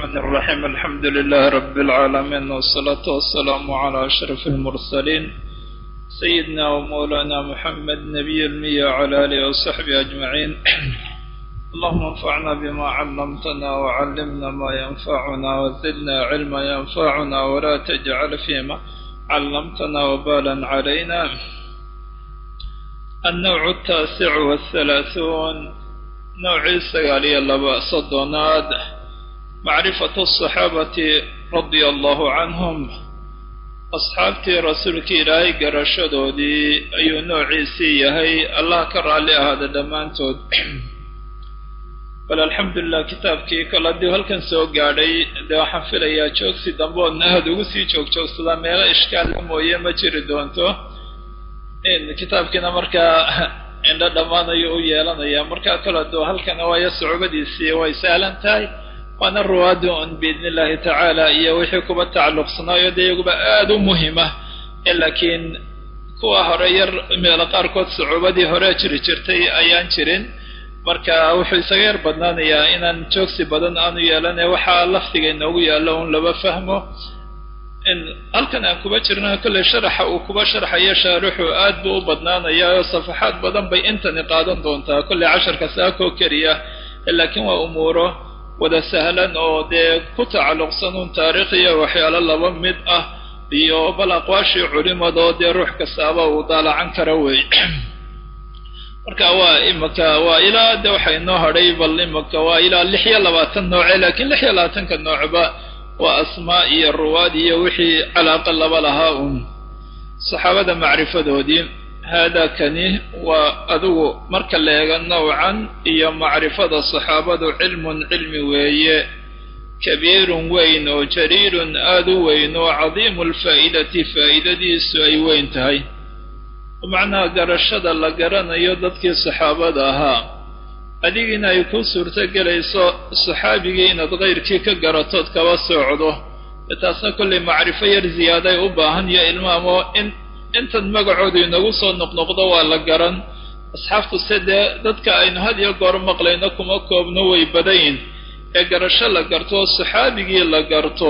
الرحمن الرحيم الحمد لله رب العالمين والصلاة والسلام على أشرف المرسلين سيدنا ومولانا محمد نبي المية وعلى آله وصحبه أجمعين اللهم انفعنا بما علمتنا وعلمنا ما ينفعنا وزدنا علما ينفعنا ولا تجعل فيما علمتنا وبالا علينا النوع التاسع والثلاثون نوعي سقالي اللباء صدوناد معرفة الصحابة رضي الله عنهم أصحابتي رسولك إلهي قرشدودي أي نوعي سيهي الله كرى لي هذا دمانتود bal alxamdulilah kitaabkii kol haddii halkan soo gaadhay dee waxaan filayaa joogsi dambe oodna aada ugu sii joogjoogsadaa meelo ishkaalla mooye ma jiri doonto kitaabkiina markaa indho dhammaanayo u yeelanaya markaa kol hadduu halkana waayo sucubadiisii way sahlan tahay waana ruwaadi un biidni illaahi tacaala iyo wixii kuba tacalluqsanaayo dee iyaguba aada u muhima laakiin kuwa hore yar meelo qaarkood sucubadii hore jiri jirtay ayaan jirin marka wuxuu isaga yar badnaanayaa inaan joogsi badan aanu yeelane waxaa lafdiga inoogu yaallo un laba fahmo halkan aan kuba jirna kolley sharaxa uu kuba sharxayo shaarixu aad buu u badnaanayaa oo safaxaad badan bay intani qaadan doontaa kolley casharka saakoo keliya laakiin waa umuuro wada sahlan oo dee ku tacalluqsan un taariikhiya waxyaalo laba mid ah iyo bal aqwaashii culimadoo dee ruux kastaaba uu daalacan kara wey marka waa imaka waa ilaa de waxa inoo hadhay bal imaka waa ilaa lix iyo labaatan nooce laakiin lix iyo labaatanka noocba waa asmaa iyo ruwaad iyo wixii calaaqa laba lahaa un saxaabada macrifadoodii haadaa kani waa adigu marka la eego nowcan iyo macrifada saxaabadu cilmun cilmi weeye kabiirun weyn oo jariirun aada u weyn oo cadiimu lfaa'idati faa'idadiisu ay weyn tahay macnaha garashada la garanayo dadkii saxaabada ahaa adigiina ay ku suurto gelayso saxaabigii inaad kayrkii ka garatood kaba socdo taasna kollay macrifo yar ziyaaday u baahan iyo ilmaamo in intan magacoodu inagu soo noqnoqdo waa la garan asxaabtu se dee dadka aynu had iyo goor maqlayno kuma koobno way badayin ee garasho la garto saxaabigii la garto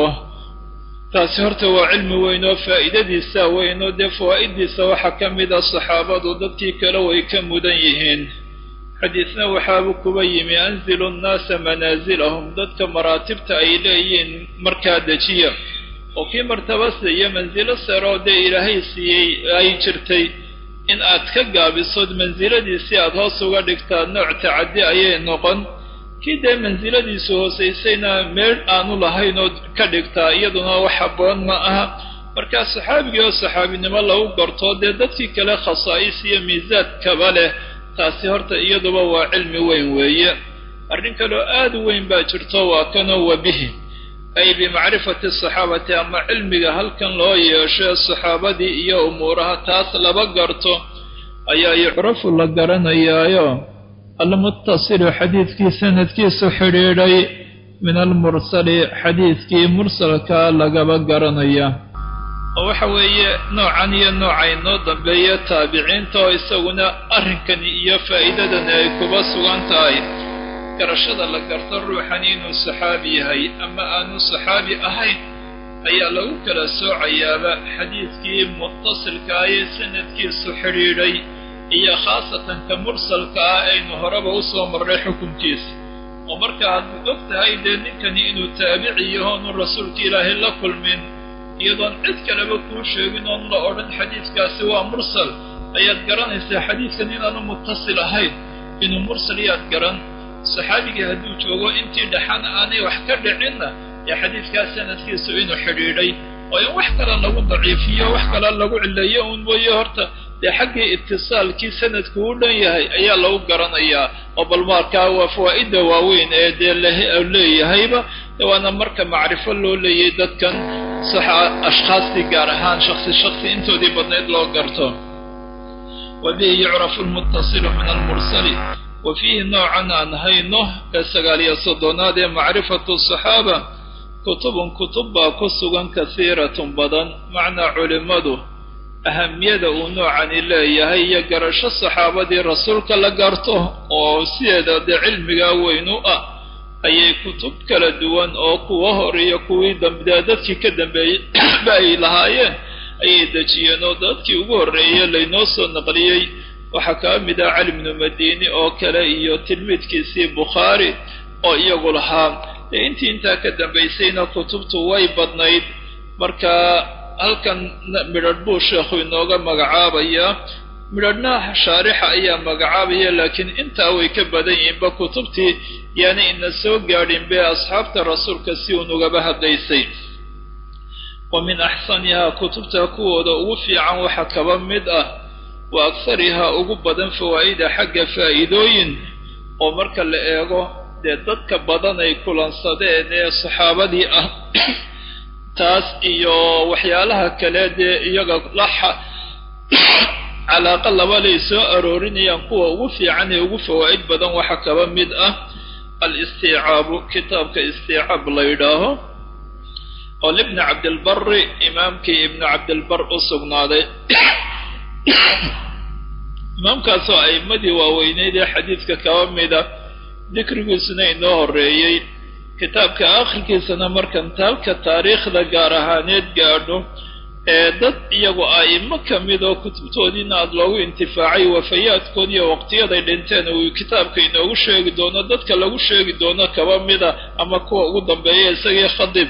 taasi horta waa cilmi weyn oo faa'iidadiisa weyn oo dee fawaa'iddiisa waxaa ka mid a saxaabadu dadkii kale way ka mudan yihiin xadiisna waxaabuu kuba yimi anzilu nnaasa manaasilahum dadka maraatibta ay leeyihiin markaa dejiya oo kii martabase iyo mansilo saroo dee ilaahay siiyey ay jirtay in aad ka gaabisood mansiladiisii aada hoos uga dhigtaa nooc tacaddi ayay noqon kii dee mansiladiisu hoosaysayna meel aanu lahayn oo ka dhigtaa iyaduna wax habboon ma aha markaa saxaabigii oo saxaabinimo lagu garto dee dadkii kale khasaa'is iyo miisaad kaba leh taasi horta iyaduba waa cilmi weyn weeye arrin kaloo aada u weyn baa jirto waa kanoo wabihi ay bimacrifati asaxaabati ama cilmiga halkan loo yeesho saxaabadii iyo umuuraha taas laba garto ayaa yucrafu la garanayaayo almuttasilu xadiidkii sanadkiisu xidhiidhay min almursali xadiidkii mursalka lagaba garanaya oo waxa weeye noocan iyo nooca inoo dambeeya taabiciinta oo isaguna arrinkani iyo faa'iidadani ay kuba sugan tahay garashada la garto ruuxani inuu saxaabi yahay ama aanu saxaabi ahayn ayaa lagu kala soocayaaba xadiidkii muttasilkaa ee sanadkiisu xidhiidhay iyo khaasatan ka mursalka ah aynu horeba usoo marray xukunkiisa oo marka aad og tahay dee ninkani inuu taabici yahoonu rasuulka ilaahay la kulmin iyadoon cid kaleba kuu sheegin oon la odhan xadiidkaasi waa mursal ayaad garanaysaa xadiidkan inaanu muttasil ahayn inuu mursal yaad garan saxaabigii hadduu joogo intii dhaxan aanay wax ka dhicinna ee xadiidkaas sanadkiisu inuu xidhiidhay oo in wax kale lagu daciifiyo wax kale lagu cileeyo uun mooye horta dee xaggii itisaalkii sanadku u dhan yahay ayaa lagu garanayaa oo bal markaa waa fawaa'idda waaweyn ee dee leeyahayba waana marka macrifo loo leeyay dadkan ashkhaastii gaar ahaan shaksi shaksi intoodii badnayd loo garto wa bihi yucrafu lmuttasilu min almursali wa fiihi noocan aan hayno ee sagaaliyo soddonaad ee macrifatu saxaaba kutubun kutub baa ku sugan kasiiratun badan macnaa culimmadu ahamiyada uu noocani leeyahay iyo garasho saxaabadii rasuulka la garto oo sideeda dee cilmigaa weyn u ah ayay kutub kala duwan oo kuwa horeeya kuwii dambdee dadkii ka dambeeyey ba ay lahaayeen ayay dejiyeen oo dadkii ugu horreeyey laynoo soo naqliyey waxaa kaa mid ah cali bnu madini oo kale iyo tilmiidkiisii bukhaari oo iyagu lahaa dee intii intaa ka dambaysayna kutubtu way badnayd marka halkan midhadh buu sheekhu inooga magacaabayaa midhadhna shaarixa ayaa magacaabaya laakiin intaa way ka badan yihiinba kutubtii yaani ina soo gaadhin be asxaabta rasuulka si unugaba hadlaysay wa min axsanihaa kutubta kuwooda ugu fiican waxaa kaba mid ah wa akharihaa ugu badan fawaa'ida xagga faa'iidooyin oo marka la eego dee dadka badan ay kulansadeen ee saxaabadii ah taas iyo waxyaalaha kale dee iyaga laxa calaaqa labalay soo aroorinayaan kuwa ugu fiican ee ugu fawaa'id badan waxaa kaba mid ah al-istiicaabu kitaabka istiicaab la yidhaaho oo libni cabdilbari imaamkii ibnu cabdilbar u sugnaaday imaamkaasoo a'immadii waaweyneyd ee xadiidka kaba mida dikrigiisuna inoo horreeyey kitaabka akhirkiisana markan taalka taariikhda gaar ahaaneed gaadho ee dad iyagu a'imo ka mid oo kutubtoodiina aada loogu intifaacay wafayaadkood iyo waqtiyaday dhinteen uu kitaabka inoogu sheegi doono dadka lagu sheegi doono kaba mida ama kuwa ugu dambeeya isagii khadib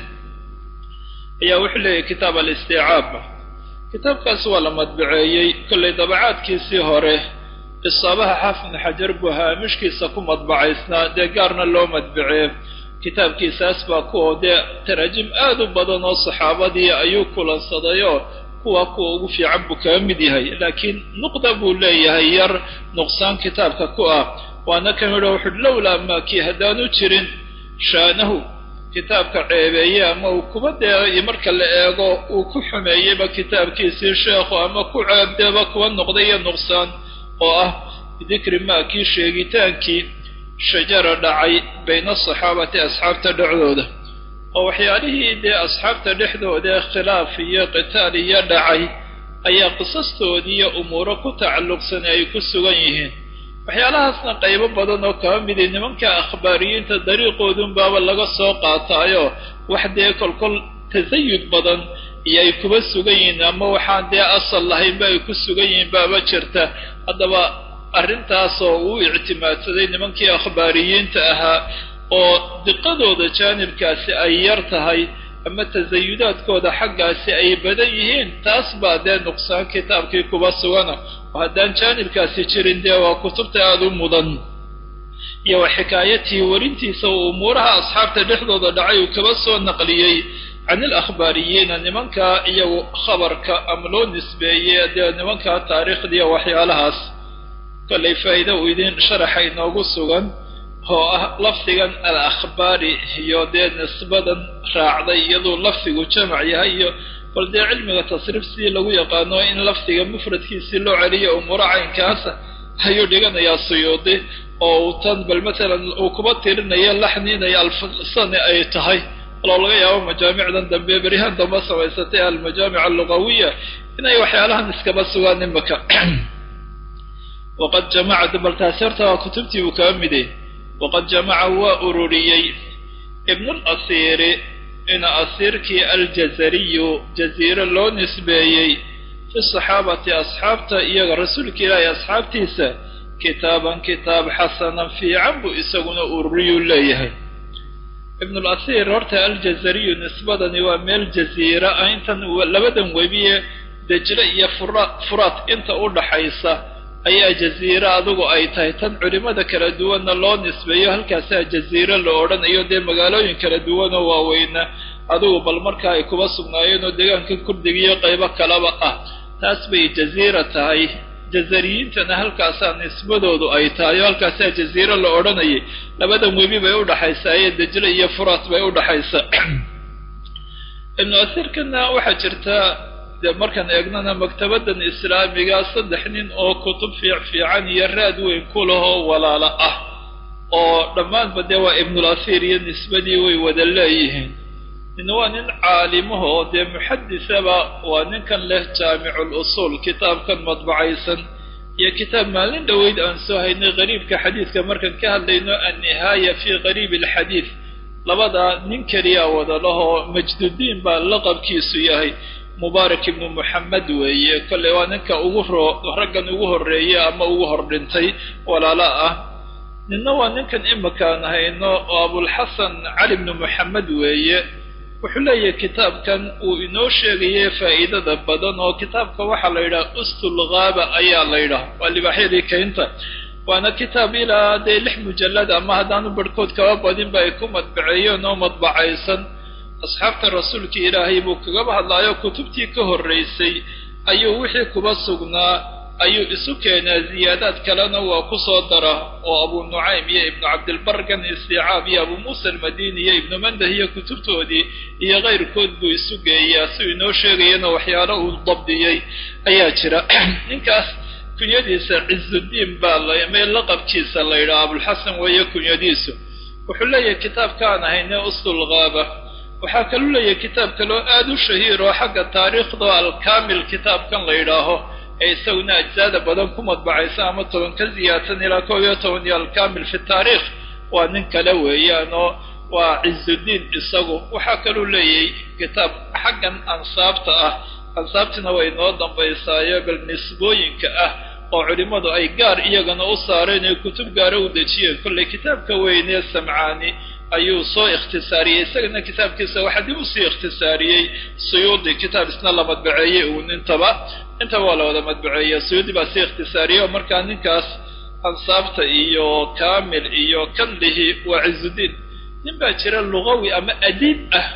ayaa wuxuu leeyahy kitaab alistiicaab kitaabkaasi waa la madbaceeyey kollay dabacaadkiisii hore isaabaha xaafid xajar buu haamishkiisa ku madbacaysnaa dee gaarna loo madbaceey kitaabkiisaas baa kuwa dee taraajim aad u badan oo saxaabadii ayuu kulansadayoo kuwa kuwa ugu fiican buu kaga mid yahay laakiin nuqda buu leeyahay yar nuqsaan kitaabka ku ah waana ka midho wuxuuhi lowlaa maakii haddaanu jirin shaanahu kitaabka ceebeeye ama uu kuba dee marka la eego uu ku xumeeyeyba kitaabkiisii sheekhu ama ku ceebdeeba kuwa noqday iyo nuqsaan oo ah bidikri maakii sheegitaankii shajara dhacay bayna asaxaabati asxaabta dhexdooda oo waxyaalihii dee asxaabta dhexdooda khilaaf iyo qitaal iyo dhacay ayaa qisastoodii iyo umuuro ku tacalluqsan ay ku sugan yihiin waxyaalahaasna qaybo badan oo kaba midi nimanka akhbaariyiinta dariiqoodunbaaba laga soo qaataayo wax dee kolkol tasayud badan iyo ay kuba sugan yihiin ama waxaan dee asal lahaynba ay ku sugan yihiin baaba jirta haddaba arrintaasoo uu ictimaadsaday nimankii akhbaariyiinta ahaa oo diqadooda jaanibkaasi ay yar tahay ama tasayudaadkooda xaggaasi ay badan yihiin taas baa dee nuqsaan kitaabkii kuba sugana oo haddaan jaanibkaasi jirin dee waa kutubta aada u mudan iyo wa xikaayatii warintiisa oo umuuraha asxaabta dhexdooda dhacay uu kaba soo naqliyey can ilakhbaariyiina nimankaa iyagu khabarka ama loo nisbeeyey dee nimankaa taariikhdiiyo waxyaalahaas kollay faa'iida uu idin sharaxa inoogu sugan oo ah lafdigan al akhbaari iyo dee nisbadan raacday iyaduu lafdigu jamac yahay iyo bal dee cilmiga tasriif sidii lagu yaqaano in lafdiga mufradkiisii loo celiyo umuuro caynkaasa ayuu dhiganayaa suyuudi oo uu tan bal matalan uu kuba tirinayo laxniinaya alfasani ay tahay aloo laga yaabo majaamicdan dambe berihaan dambe samaysatay almajaamic allugawiya inay waxyaalahan iskaba sugaan imaka waqad jamaca bal taasi horta waa kutubtii buu kaba miday waqad jamaca waa ururiyey ibnulasiiri ina asiirkii aljazariyu jaziire loo nisbeeyey fi saxaabati asxaabta iyaga rasuulka ilaahi asxaabtiisa kitaaban kitaab xasanan fiican buu isaguna ururiyuu leeyahay ibnulasiir horta aljazariyu nisbadani waa meel jaziira ah intan labadan webiye dejle iyo fura furaad inta u dhaxaysa ayaa jaziire adigu ay tahay tan culimada kala duwanna loo nisbeeyo halkaasaa jaziire la odhanayo dee magaalooyin kala duwanoo waaweyna adigu bal marka ay kuba sugnaayeen oo deegaanka kurdiga iyo qaybo kalaba ah taas bay jaziira tahay jazariyiintana halkaasaa nisbadoodu ay tahay oo halkaasaa jaziire la odhanayay labadan webi bay udhaxaysaa iyo dejle iyo furaat bay udhaxaysa ibnu asiirkana waxaa jirta dee markaan eegnana maktabadan islaamiga saddex nin oo kutub fiic fiican iyo raad weyn ku lahoo walaalo ah oo dhammaanba dee waa ibnulasiir iyo nisbadii way wada leeyihiin nin waa nin caalimaha oo dee muxadisaba waa ninkan leh jaamicul usuul kitaabkan madbacaysan iyo kitaab maalin dhoweyd aan soo haynay qariibka xadiidka markaan ka hadlayno annihaaya fii qariibi alxadiid labadaa nin keliya wada lahoo majdudiin baa laqabkiisu yahay mubaarak ibnu moxamed weeye kolley waa ninka ugu roo raggan ugu horreeya ama ugu hor dhintay walaalo ah ninna waa ninkan imakaan hayno oo abulxasan cali bnu moxamed weeye wuxuu leeyahay kitaabkan uu inoo sheegayay faa'iidada badan oo kitaabka waxaa la yidhaha ustul ghaaba ayaa la yidhaha waa libaaxyadii kaynta waana kitaab ilaa dee lix mujallad ama haddaanu barhkood kaba badinba ay ku madbaceeyeen oo madbacaysan asxaabta rasuulka ilaahay buu kagaba hadlaayo kutubtii ka horraysay ayuu wixii kuba sugnaa ayuu isu keenaa ziyaadaad kalena waa ku soo dara oo abu nucaym iyo ibnu cabdilbargan istiicaab iyo abu muusa almadini iyo ibnu mandah iyo kutubtoodii iyo kayrkood buu isu geeyaa si uu inoo sheegayana waxyaalo uu dabdiyey ayaa jira ninkaas kunyadiisa cizudiin baa lame laqabkiisa la yidhaha abulxasan weeye kunyadiisu wuxuu leeyahay kitaabkaan ahayne ustul ghaaba waxaa kaluu leeyahay kitaab kaloo aada u shahiir oo xagga taariikhda alkaamil kitaabkan la yidhaaho ee isaguna ajsaada badan ku madbacaysa ama toban ka ziyaadsan ilaa koob iyo toban iyo alkaamil fi taariikh waa nin kale weeyaan oo waa cizudiin isagu waxaa kaluu leeyahay kitaab xaggan ansaabta ah ansaabtina way noo dambaysaayo bal nisbooyinka ah oo culimmadu ay gaar iyagana u saareen ee kutub gaara u dejiyeen kolley kitaabka weynee samcaani ayuu soo ikhtisaariyey isagana kitaabkiisa waxaa dib usii ikhtisaariyey suyuudi kitaab isna la madbaceeyey uun intaba intaba waa la wada madbaceeyey suyuudi baa sii ikhtisaariyey oo markaa ninkaas ansaabta iyo kaamil iyo kandihi waa cizudiin nin baa jira lugawi ama adiib ah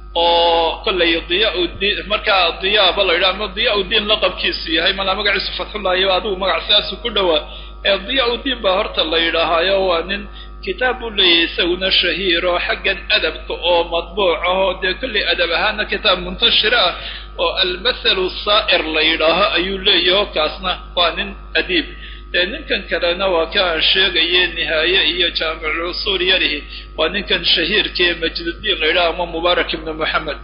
oo kollay diyaa-udiin markaa diyaaba la yidhaha ama diyaa-udiin laqabkiisu yahay malaa magaciisu fatxullahi adigu magac sidaasu ku dhowaa ee diyaa-udiin baa horta la yidhaahaayo waa nin kitaab buu leeyahay isaguna shahiiro xaggan adabka oo madbuuc ah oo dee kollay adab ahaana kitaab muntashira ah oo almathalu saa'ir la yidhaaho ayuu leeyaho kaasna waa nin adiib dee ninkan kalena waa ka aan sheegaye nihaaye iyo jaamicusuul yarihi waa ninkan shahiirkaee majdudiin la yidhaha ama mubaarak ibnu moxamed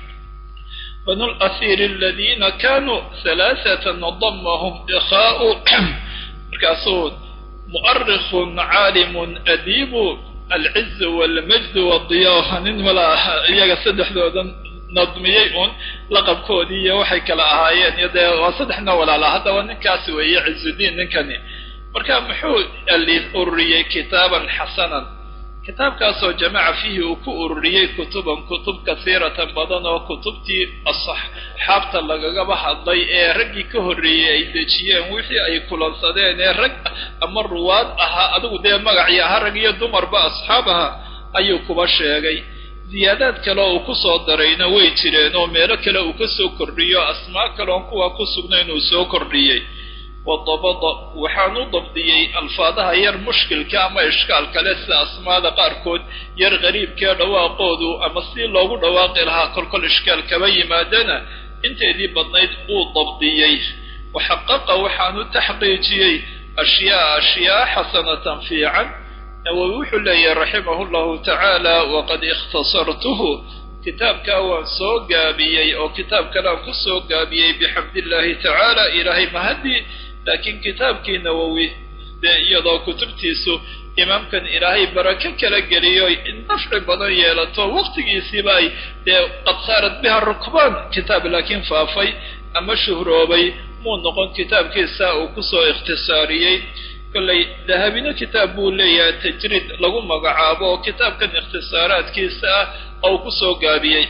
banu lasiiri aladiina kanuu halaaثatan damahum ikhaau markaasuu mu'arikun caalimun adiibu alciz walmajd wadiyaa nin mala iyaga saddexdoodan nadmiyey uun laqabkoodii iyo waxay kala ahaayeen iyo dee waa saddexna walaala haddaba ninkaas weeye cizudiin ninkani marka muxuu ururiyey kitaaban xasanan kitaabkaasoo jamaca fiihi uu ku ururiyey kutuban kutub kasiiratan badan oo kutubtii asxaabta lagagaba hadlay ee raggii ka horreeyey ay dejiyeen wixii ay kulansadeen ee rag ama ruwaad ahaa adigu dee magacii ahaa rag iyo dumarba asxaab aha ayuu kuba sheegay ziyaadaad kale oo uu ku soo darayna way jireen oo meelo kale uu ka soo kordhiyo asmaa kaleon kuwa ku sugnayn uu soo kordhiyey wadabada waxaan u dabdiyey alfaadaha yar mushkilka ama ishkaal kale sida asmaada qaarkood yar qariibkee dhawaaqoodu ama si loogu dhawaaqi lahaa kolkol ishkaal kaba yimaadana inteedii badnayd uu dabdiyey waxaqaqa waxaan u taxqiijiyey ashyaa ashyaa xasanatan fiican nawowi wuxuu leeyahay raximahu llahu tacaala waqad ikhtasartuhu kitaabkaa waan soo gaabiyey oo kitaab kalean ku soo gaabiyey bixamdillaahi tacaala ilaahay mahadii laakiin kitaabkii nawowi dee iyadoo kutubtiisu imaamkan ilaahay barako kala geliyo nafci badan yeelato waqtigiisiiba ay dee qad saarat biha rukbaan kitaab laakiin faafay ama shuhroobay muu noqon kitaabkiisa uu kusoo ikhtisaariyey kollay dahabino kitaab buu leeyahay tajriid lagu magacaabo oo kitaabkan ikhtisaaraadkiisa ah oo ku soo gaabiyey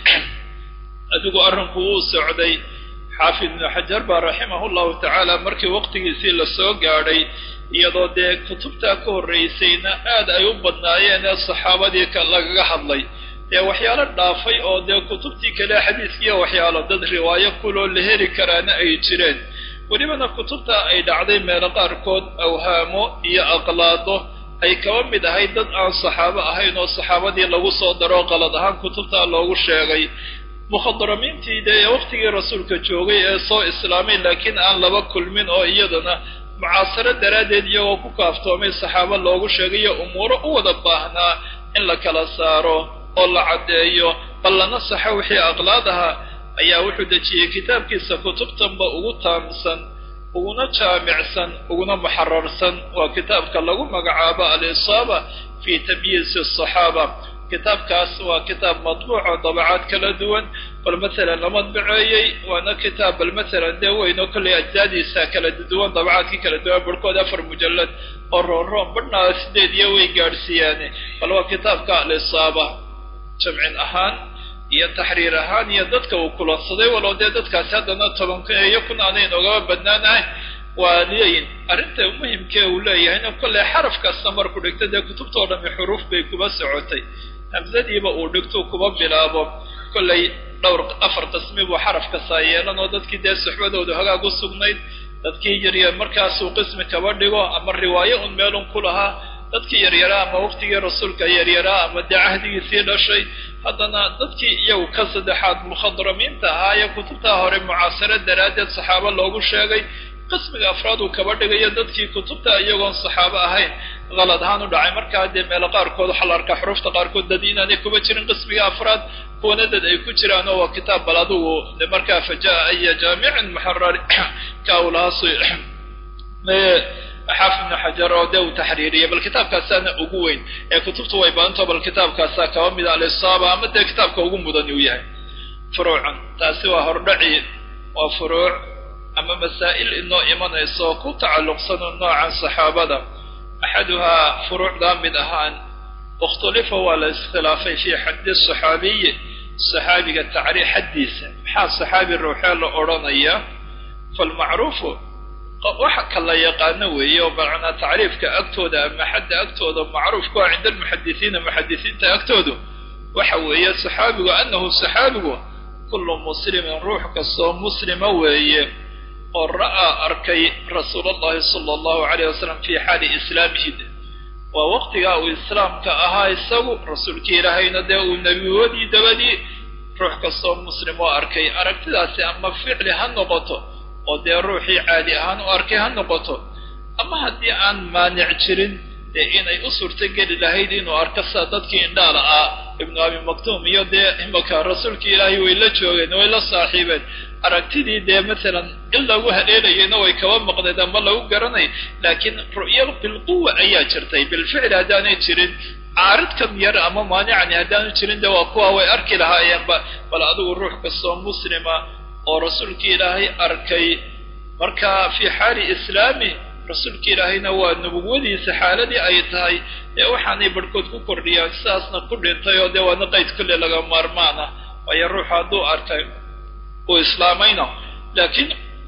adigu arrinku wuu socday xaafid ibnu xajar baa raximahu llahu tacaala markii waqtigiisii lasoo gaadhay iyadoo dee kutubtaa ka horraysayna aad ay u badnaayeen ee saxaabadii lagaga hadlay dee waxyaalo dhaafay oo dee kutubtii kale xadiiskiiyo waxyaalo dad riwaayo kuloo la heli karaana ay jireen welibana kutubta ay dhacday meelo qaarkood awhaamo iyo aqlaado ay kaba mid ahayd dad aan saxaabo ahayn oo saxaabadii lagu soo daro qalad ahaan kutubtaa loogu sheegay mukhadaramiintii dee waqtigii rasuulka joogay ee soo islaamay laakiin aan laba kulmin oo iyadana mucaasaro daraaddeed iyagoo ku kaaftoomay saxaabo loogu sheegayo umuuro u wada baahnaa in la kala saaro oo la caddeeyo bal lana saxo wixii aqlaad ahaa ayaa wuxuu dejiyey kitaabkiisa kutubtanba ugu taamsan uguna jaamicsan uguna muxararsan waa kitaabka lagu magacaabo alisaaba fi tamyiisi asaxaaba kitaabkaas waa kitaab madbuuco dabacaad kala duwan bal masalan la madbaceeyey waana kitaab bal masalan dee weynoo kollay ajsaadiisa kala duwan dabacaadkii kala duwan barhkood afar mujallad oo roonroon badhnaa sideed iyo way gaadhsiiyaane bal waa kitaabka alisaaba jamcin ahaan iyo taxriir ahaan iyo dadka uu kulansaday walow dee dadkaasi haddana tobanka iyo kun aanay noogaba badnaanahay waa leeyihin arrinta muhimkee uu leeyahayna kolley xaraf kasta marku dhigto dee kutubtao dhami xuruuf bay kuba socotay hamsadiiba uu dhigto kuba bilaabo kollay dhowr afar qismi buu xaraf kastaa yeelan oo dadkii dee suxbadooda hagaag u sugnayd dadkii yaryar markaasuu qismi kaba dhigo ama riwaayo un meelun ku lahaa dadkii yaryaraa ama waqtigii rasuulka yaryaraa ama dee cahdigiisii dhashay haddana dadkii iyagu ka saddexaad mukhadramiinta ahaa ee kutubtaa hore mucaasaro daraaddeed saxaabo loogu sheegay qismiga afraad uu kaba dhigayo dadkii kutubta iyagoon saxaabo ahayn qalad ahaan u dhacay markaa dee meelo qaarkood waxaa la arkaa xuruufta qaarkood dad inaanay kuba jirin qismiga afraad kuwana dad ay ku jiraan oo waa kitaab bal adugu de markaa fajaa aya jaamicin muxarari ka uu lahaa xaafid ibnu xajar oo dee uu taxriiriyay bal kitaabkaasaana ugu weyn ee kutubtu way badanto bal kitaabkaasaa kaba mida alisaaba ama dee kitaabka ugu mudan uu yahay furuucan taasi waa hordhaci waa furuuc ama masaa'il inoo imanaysa oo ku tacalluqsano noocan saxaabada axaduhaa furuucdaa mid ahaan ikhtulifa waa la iskhilaafay fii xaddi saxaabiyi saxaabiga tacriif xaddiisa maxaa saxaabi ruuxee la odhanaya falmacruufu waxa ka la yaqaano weeye oo macnaa tacriifka agtooda ama xadda agtooda macruufku ah cinda almuxadisiina muxadisiinta agtoodu waxa weeye saxaabigu annahu saxaabigu kullu muslimin ruux kastoo muslima weeye oo ra'aa arkay rasuul allahi sala allahu alayh wasalam fii xaali islaamihi waa waqtigaa uu islaamka ahaa isagu rasuulkii ilaahayna dee uu nebiwadii dabadii ruux kastoo muslim oo arkay aragtidaasi ama ficli ha noqoto oo dee ruuxii caadi ahaan u arkay ha noqoto ama haddii aan maanic jirin dee inay u suurtogeli lahayd inuu arko sida dadkii indhaala ah ibnu abi maktuum iyo dee imaka rasuulkii ilaahay way la joogeen way la saaxiibeen aragtidii dee masalan in lagu haleelayayna way kaba maqneed ama lagu garanay laakiin ru'ya bilquwa ayaa jirtay bilficli haddaanay jirin caaridkan yar ama maanicani haddaanu jirin dee waa kuwa way arki lahaayeenba bal adigu ruux kastoo muslima oo rasuulkii ilaahay arkay markaa fii xaali islaami rasuulkii ilaahayna waa nubuwadiisa xaaladii ay tahay ee waxaanay barhkood ku kordhiyaan sidaasna ku dhintay oo dee waana qayd kolle laga maarmaana waayo ruuxu hadduu arkay uu islaamayna laakiin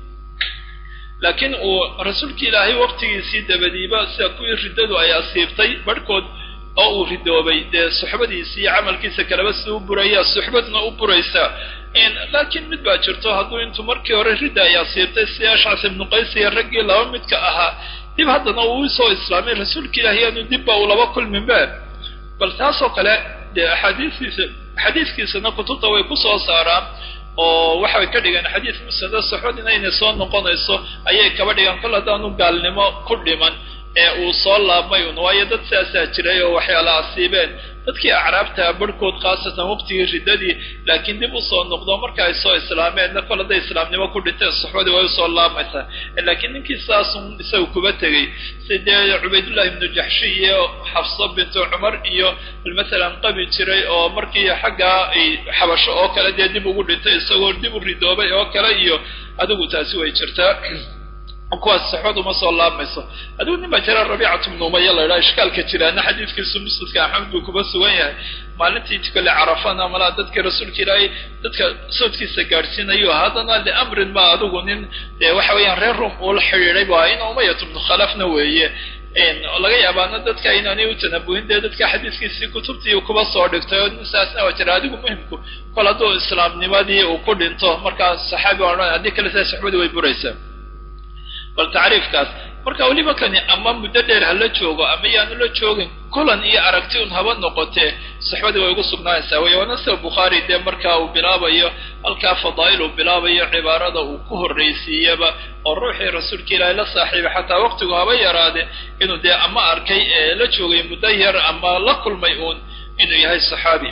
laakiin uu rasuulkii ilaahay waqtigiisii dabadiiba sida kuwii riddadu ay asiibtay barhkood oo uu ridoobay dee suxbadiisi iyo camalkiisa kaleba sida u buraya suxbadna u buraysa laakiin mid baa jirto hadduu intuu markii hore ridda ay asiibtay si ashcas ibnu qays iyo raggii laba midka ahaa dib haddana uu soo islaamay rasuulka ilaahi aanu dibba uu laba kulminbe bal taasoo kale dee axaadiistiisa xadiiskiisana kutubta way ku soo saaraan oo waxay ka dhigeen xadiis musnada suxbadina inay soo noqonayso ayay kaba dhigaan kol haddaanu gaalnimo ku dhiman ee uu soo laabmay un waayo dad saasaa jiray oo waxyaala asiibeen dadkii acraabtaa barhkood khaasatan waqtigii riddadii laakiin dib usoo noqdo marka ay soo islaameenna kol hadday islaamnimo ku dhinteen suxbadii way usoo laamaysaa laakiin ninkii saasun isaga kuba tegey sidee cubaydullahi ibnu jaxshi iyo xafso bintu cumar iyo masalan qabi jiray oo markii xaggaa ay xabasho oo kale dee dib ugu dhintay isagoo dib u ridoobay oo kale iyo adigu taasi way jirtaa kuwaas saxood uma soo laabmayso adigu nin baa jira rabiicatu bnu umaya la idhaha ishkaalka jiraana xadiiskiisu musnadka axmed buu kuba sugan yahay maalintii tukale carafana malaa dadka rasuulka ilaahay dadka soodkiisa gaadhsiinayo haddana liamrin ma adigu nin dee waxa weeyaan reer rum uula xidhiiday bu in umayatu bnu khalafna weeye laga yaabaana dadka inaanay u tanabuhin dee dadka xadiiskiisii kutubtii kuba soo dhigtay oo saasna waa jira adigu muhimku kol hadduu islaamnimadii uu ku dhinto markaas saxaabi odhan haddii kale saa saxbadii way buraysaa bal tacriifkaas marka weliba kani ama muddo dheer ha la joogo ama yaanu la joogin kulan iyo aragti un haba noqotee saxbadii way ugu sugnaanaysaa wey waana sida bukhaari dee markaa uu bilaabayo halkaa fadaa'il uu bilaabayo cibaarada uu ku horraysiiyaba oo ruuxii rasuulka ilaahay la saaxiibay xataa waqtigu haba yaraade inuu dee ama arkay ee la joogay muddo yar ama la kulmay uun inuu yahay saxaabi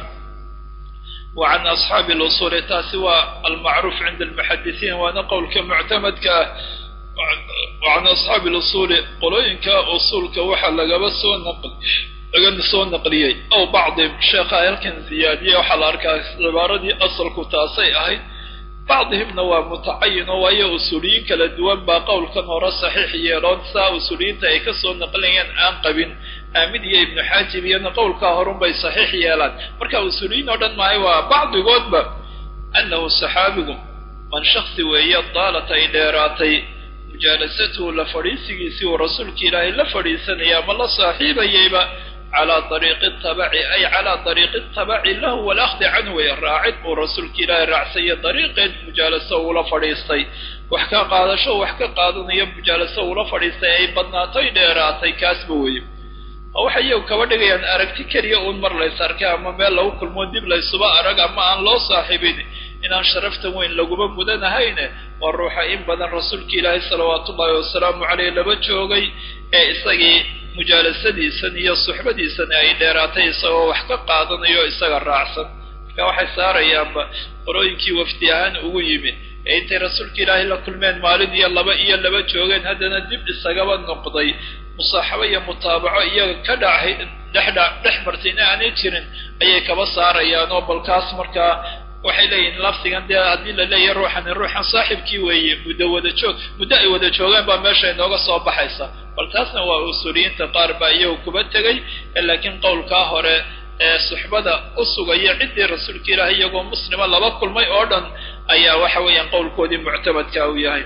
wa can asxaabi lusuuli taasi waa almacruuf cinda almuxadisiin waana qowlka muctamadka ah wacan asxaabi lusuuli qolooyinka usuulka waxaa lagaba soo naqli laga soo naqliyey ow bacdihim sheekha halkan ziyaadiye waxaa la arkaa cibaaradii asalku taasay ahayd bacdihimna waa mutacayin oo waayo usuuliyiin kala duwan baa qowlkan hore saxiix yeeloon saa usuuliyiinta ay kasoo naqlinayaan aan qabin aamid iyo ibnu xaajib iyona qowlkaa horunbay saxiix yeelaan marka usuuliyiin oo dhan maahay waa bacdigoodba annahu saxaabigu man shaksi weeye daalat ay dheeraatay mujaalasatuhu la fadhiisigiisii uu rasuulka ilaahay la fadhiisanaya ama la saaxiibayayba calaa dariiqi tabaci ay calaa dariiqi tabaci lahu walakhdi canhu way raacid uu rasuulka ilaahay raacsayo dariiqeed mujaalaso uula fadhiistay wax ka qaadasho wax ka qaadanayo mujaalaso uula fadhiistay ay badnaatoy dheeraatay kaasba weeye oo waxay iyagu kaba dhigayaan aragti keliya uun mar lays arkay ama meel lagu kulmo dib laysuba arag ama aan loo saaxiibin inaan sharaftan weyn laguma mudanahayne waa ruuxa in badan rasuulka ilaahay salawaatu ullahi wasalaamu caleyh laba joogay ee isagii mujaalasadiisan iyo suxbadiisan ay dheeraatay isagoo wax ka qaadanayo isaga raacsan marka waxay saarayaanba qorooyinkii wafdi ahaan ugu yimid ee intay rasuulka ilaahay la kulmeen maalin iyo laba iyo laba joogeen haddana dib isagaba noqday musaaxabo iyo mutaabaco iyaga ka dhahay dhexdha dhex martayna aanay jirin ayay kaba saarayaan oo balkaas markaa waxay leeyihin lafdigan dee haddii la leeyahay ruuxani ruuxan saaxibkii weeye muddo wada joog muddo ay wada joogaan baa meesha inooga soo baxaysa bal taasna waa usuuliyiinta qaar baa iyagu kuba tegay laakiin qowlkaa hore ee suxbada u sugaya ciddii rasuulka ilaahay iyagoo muslima laba kulmay oo dhan ayaa waxa weeyaan qowlkoodii muctamadka uu yahay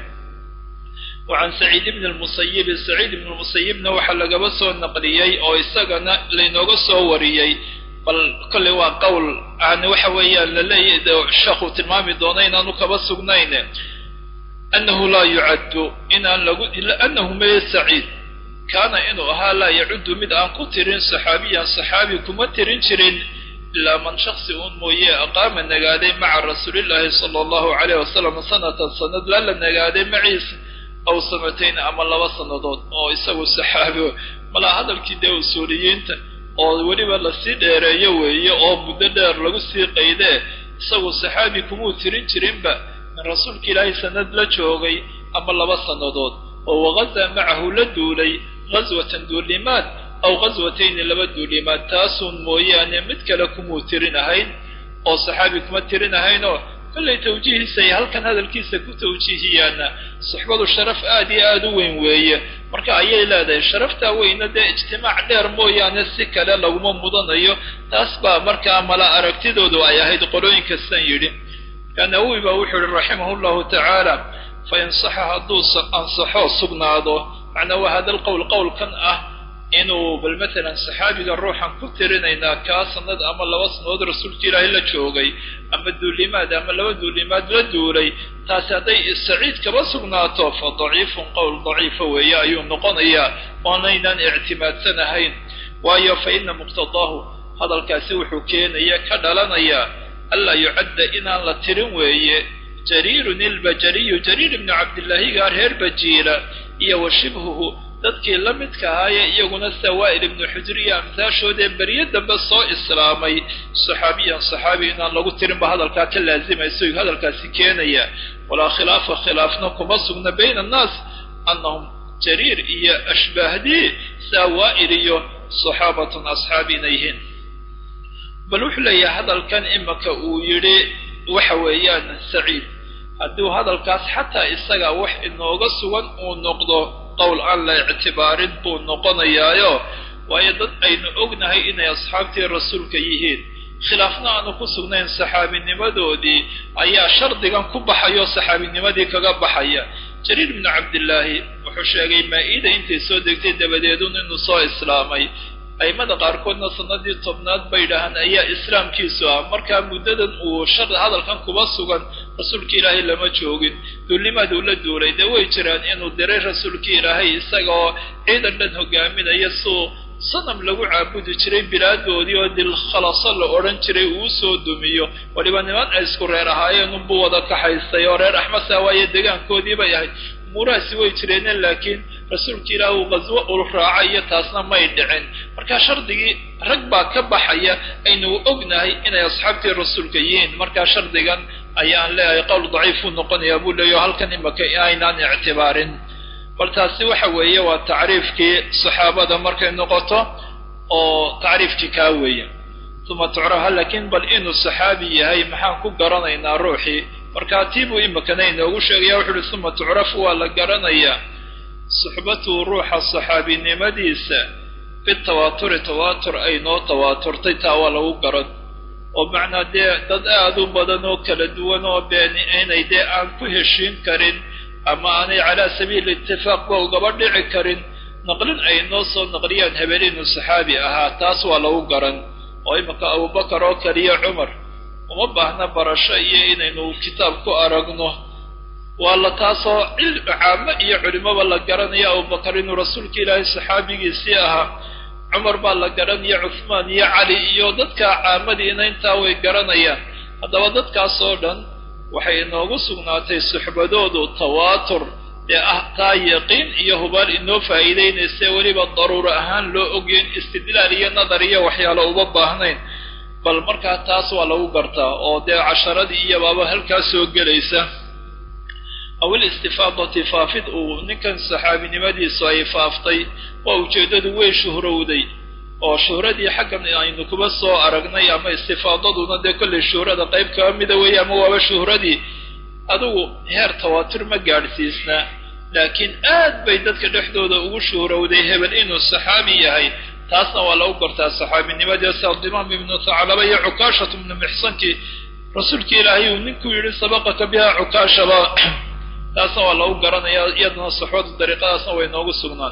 wacan saciid ibni lmusayibi saciid ibni lmusayibna waxaa lagaba soo naqliyey oo isagana laynooga soo wariyey bal kolley waa qowl aan waxa weeyaan laleeya sheekhu tilmaami doono inaanu kaba sugnayn annahu laa yucaddu inaan lagu annahu meye saciid kaana inuu ahaa laa yacuddu mid aan ku tirin saxaabiyan saxaabi kuma tirin jirin ilaa man shaksi uun mooye aqaama nagaaday maca rasuulillaahi sala allahu calayh wasalam sanatan sanad lala nagaaday maciisa aw sanatayn ama laba sannadood oo isagu saxaabi malaa hadalkii dee usuuliyiinta oo weliba lasii dheereeyo weeye oo muddo dheer lagu sii qaydee isagu saxaabi kumuu tirin jirinba min rasuulka ilaahay sanad la joogay ama laba sannadood oo wagazaa macahu la duulay ghaswatan duulimaad aw ghaswatayni laba duulimaad taasuun mooyaane mid kale kumuu tirin ahayn oo saxaabi kuma tirin ahaynoo kollay tawjiihiisa ay halkan hadalkiisa ku tawjiihiyaana suxbadu sharaf aad iyo aada u weyn weeye marka ayay leedahay sharaftaa weyna dee ijtimaac dheer mooyaane si kale laguma mudanayo taas baa markaa mala aragtidoodu ay ahayd qolooyinkastan yidhi nawowi baa wuxuu yihi raximah llahu tacaala fa insaxa hadduu ansaxoo sugnaado macnaa waa hada lqowl qowlkan ah inuu bal matalan saxaabiga ruuxan ku tirinaynaa kaa sanad ama laba sanadood rasuulka ilaahay la joogay ama duulimaad ama laba duulimaad la duulay taasi hadday saciid kaba sugnaato fa daciifun qowl daciifa weeye ayuu noqonayaa oonaynaan ictimaadsanahayn waayo fa ina muqtadaahu hadalkaasi wuxuu keenaya ka dhalanayaa anlaa yucadda inaan la tirin weeye jariirun ilbajariyu jariir ibnu cabdillaahigaa reer bajiila iyo wa shibhuhu dadkii la midka ahaayee iyaguna sawaa'il ibnu xujr iyo amsaashoodee beryo dambe soo islaamay saxaabiyan saxaabi inaan lagu tirinba hadalkaa ka laazimayso hadalkaasi keenaya walaa khilaafa khilaafna kuma sugna bayna annaas annahum jariir iyo ashbaahdii sawaa'il iyo saxaabatun asxaabi inay yihiin bal wuxuu leeyahay hadalkan imaka uu yidhi waxa weeyaan saciid hadduu hadalkaas xataa isaga wax inooga sugan uu noqdo qowl aan la ictibaarin buu noqonayaayo waayo dad aynu ognahay inay asxaabtii rasuulka yihiin khilaafna aanu ku sugnayn saxaabinimadoodii ayaa shardigan ku baxayo saxaabinimadii kaga baxaya jariir ibnu cabdillaahi wuxuu sheegay maa-ida intay soo degtay dabadeedun inuu soo islaamay aimada qaarkoodna sanadii tobnaad bay dhahaan ayaa islaamkiisu ah markaa muddadan uu shar hadalkan kuba sugan rasuulka ilaahay lama joogin duulimaad uu la duulay dee way jiraan inuu diray rasuulka ilaahay isagaoo ciidan dhan hogaaminaya suu sanam lagu caabudi jiray bilaadoodii oo dilkhalaso la odhan jiray uu soo dumiyo waliba niman ay isku reer ahaayeen unbuu wada kaxaystay oo reer axmasa waaye degaankoodii bay ahayd umuurahaasi way jireene laakiin rasuulka ilaah uu qaswo ul raacay iyo taasna may dhicin marka shardigii rag baa ka baxaya aynu ognahay inay asxaabtii rasuulka yihiin markaa shardigan ayaan leeyahay qowl daciifuu noqonayaa buu leeyaho halkan imaka aynaan ictibaarin bal taasi waxa weeye waa tacriifkii saxaabada markay noqoto oo tacriifkii kaa weeye uma tucraha laakiin bal inuu saxaabi yahay maxaan ku garanaynaa ruuxii markaa tii buu imikana inoogu sheegaya wuxu uhi uma tucrafu waa la garanayaa suxbatuhu ruuxa saxaabinimadiisa bitawaaturi tawaatur ay noo tawaaturtay taa waa lagu garan oo macnaa dee dad aada u badan oo kala duwan oo been inay dee aan ku heshiin karin ama aanay calaa sabiili itifaaqba ugaba dhici karin naqlin ay noo soo naqliyaan hebel inuu saxaabi ahaa taas waa lagu garan oo iminka abubakar oo kaliya cumar uma baahna barasho iyo inaynu kitaab ku aragno waa la taasoo caamo iyo culimaba la garanaya abubakar inuu rasuulka ilaahay saxaabigiisii ahaa cumar baa la garanaya cuhmaan iyo cali iyo dadka caamadiina intaa way garanayaan haddaba dadkaas oo dhan waxay inoogu sugnaatay suxbadoodu tawaatur ee ah taa yaqiin iyo hubaal inoo faa'iidaynaysa weliba daruuro ahaan loo ogyayn istidlaal iyo nadar iyo waxyaalo uma baahnayn bal markaa taas waa lagu gartaa oo dee casharadii iyo baaba halkaa soo gelaysa awil istifaadati faafid uu ninkan saxaabinimadiisu ay faaftay waa ujeeddadu way shuhrowday oo shuhradii xaggan aynu kuba soo aragnay ama istifaadaduna dee kollay shuhrada qayb kaba mida weeye ama waaba shuhradii adugu heer tawaatur ma gaadhsiisnaa laakiin aad bay dadka dhexdooda ugu shuhrowday hebel inuu saxaabi yahay taasna waa lagu gartaa saxaabinimadii sadimaam ibnu thaclaba iyo cukaashatu ibnu mixsankii rasuulkii ilaahay uu ninkuu yidhi sabaqaka biha cukaashaba taasna waa lagu garanayaa iyadana saxooda dariiqadaasna way noogu sugnaan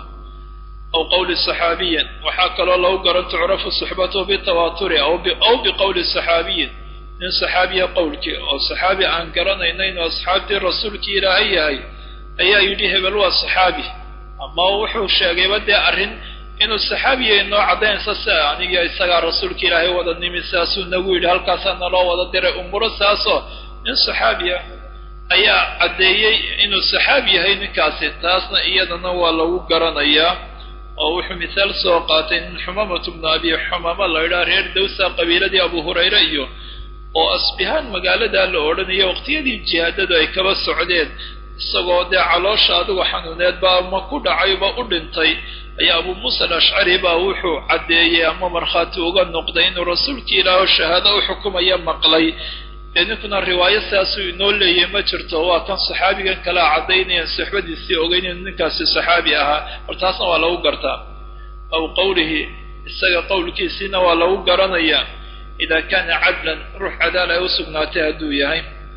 aw qawli saxaabiyin waxaa kaloo lagu garan tucrafu suxbatuhu bitawaaturi aw biqowli saxaabiyin nin saxaabiya qowlkii oo saxaabi aan garanayna inuu asxaabtii rasuulkii ilaahay yahay ayaa yidhi hebel waa saxaabi ama wuxuu sheegayba dee arrin inuu saxaabiya inoo caddaynaysa si aniga isagaa rasuulka ilaahay wada nimi saasuu nagu yidhi halkaasaa naloo wada diray umuro saasoo nin saxaabiya ayaa caddeeyey inuu saxaabi yahay ninkaasi taasna iyadana waa lagu garanayaa oo wuxuu mithaal soo qaatay nin xumamatu bnu abi xumama la idhaha reer dawsa qabiiladii abu hurayre iyo oo asbihaan magaaladaa la odhanayo waqtiyadii jihaadadu ay kaba socdeen isagoo dee caloosha adigu xanuuneed baa ma ku dhacayba u dhintay ayaa abu muusa alashcari baa wuxuu caddeeyey ama markhaati uga noqday inuu rasuulkii ilaaho shahaado u xukumaya maqlay dee ninkuna riwaayo sidaasuu inoo leeyay ma jirto waa kan saxaabigan kalea caddaynayaan suxbadiisii ogeyn inuu ninkaasi saxaabi ahaa hor taasna waa lagu gartaa aw qowlihi isaga qowlkiisiina waa lagu garanayaa idaa kaana cadlan ruux cadaal ay u sugnaatay hadduu yahay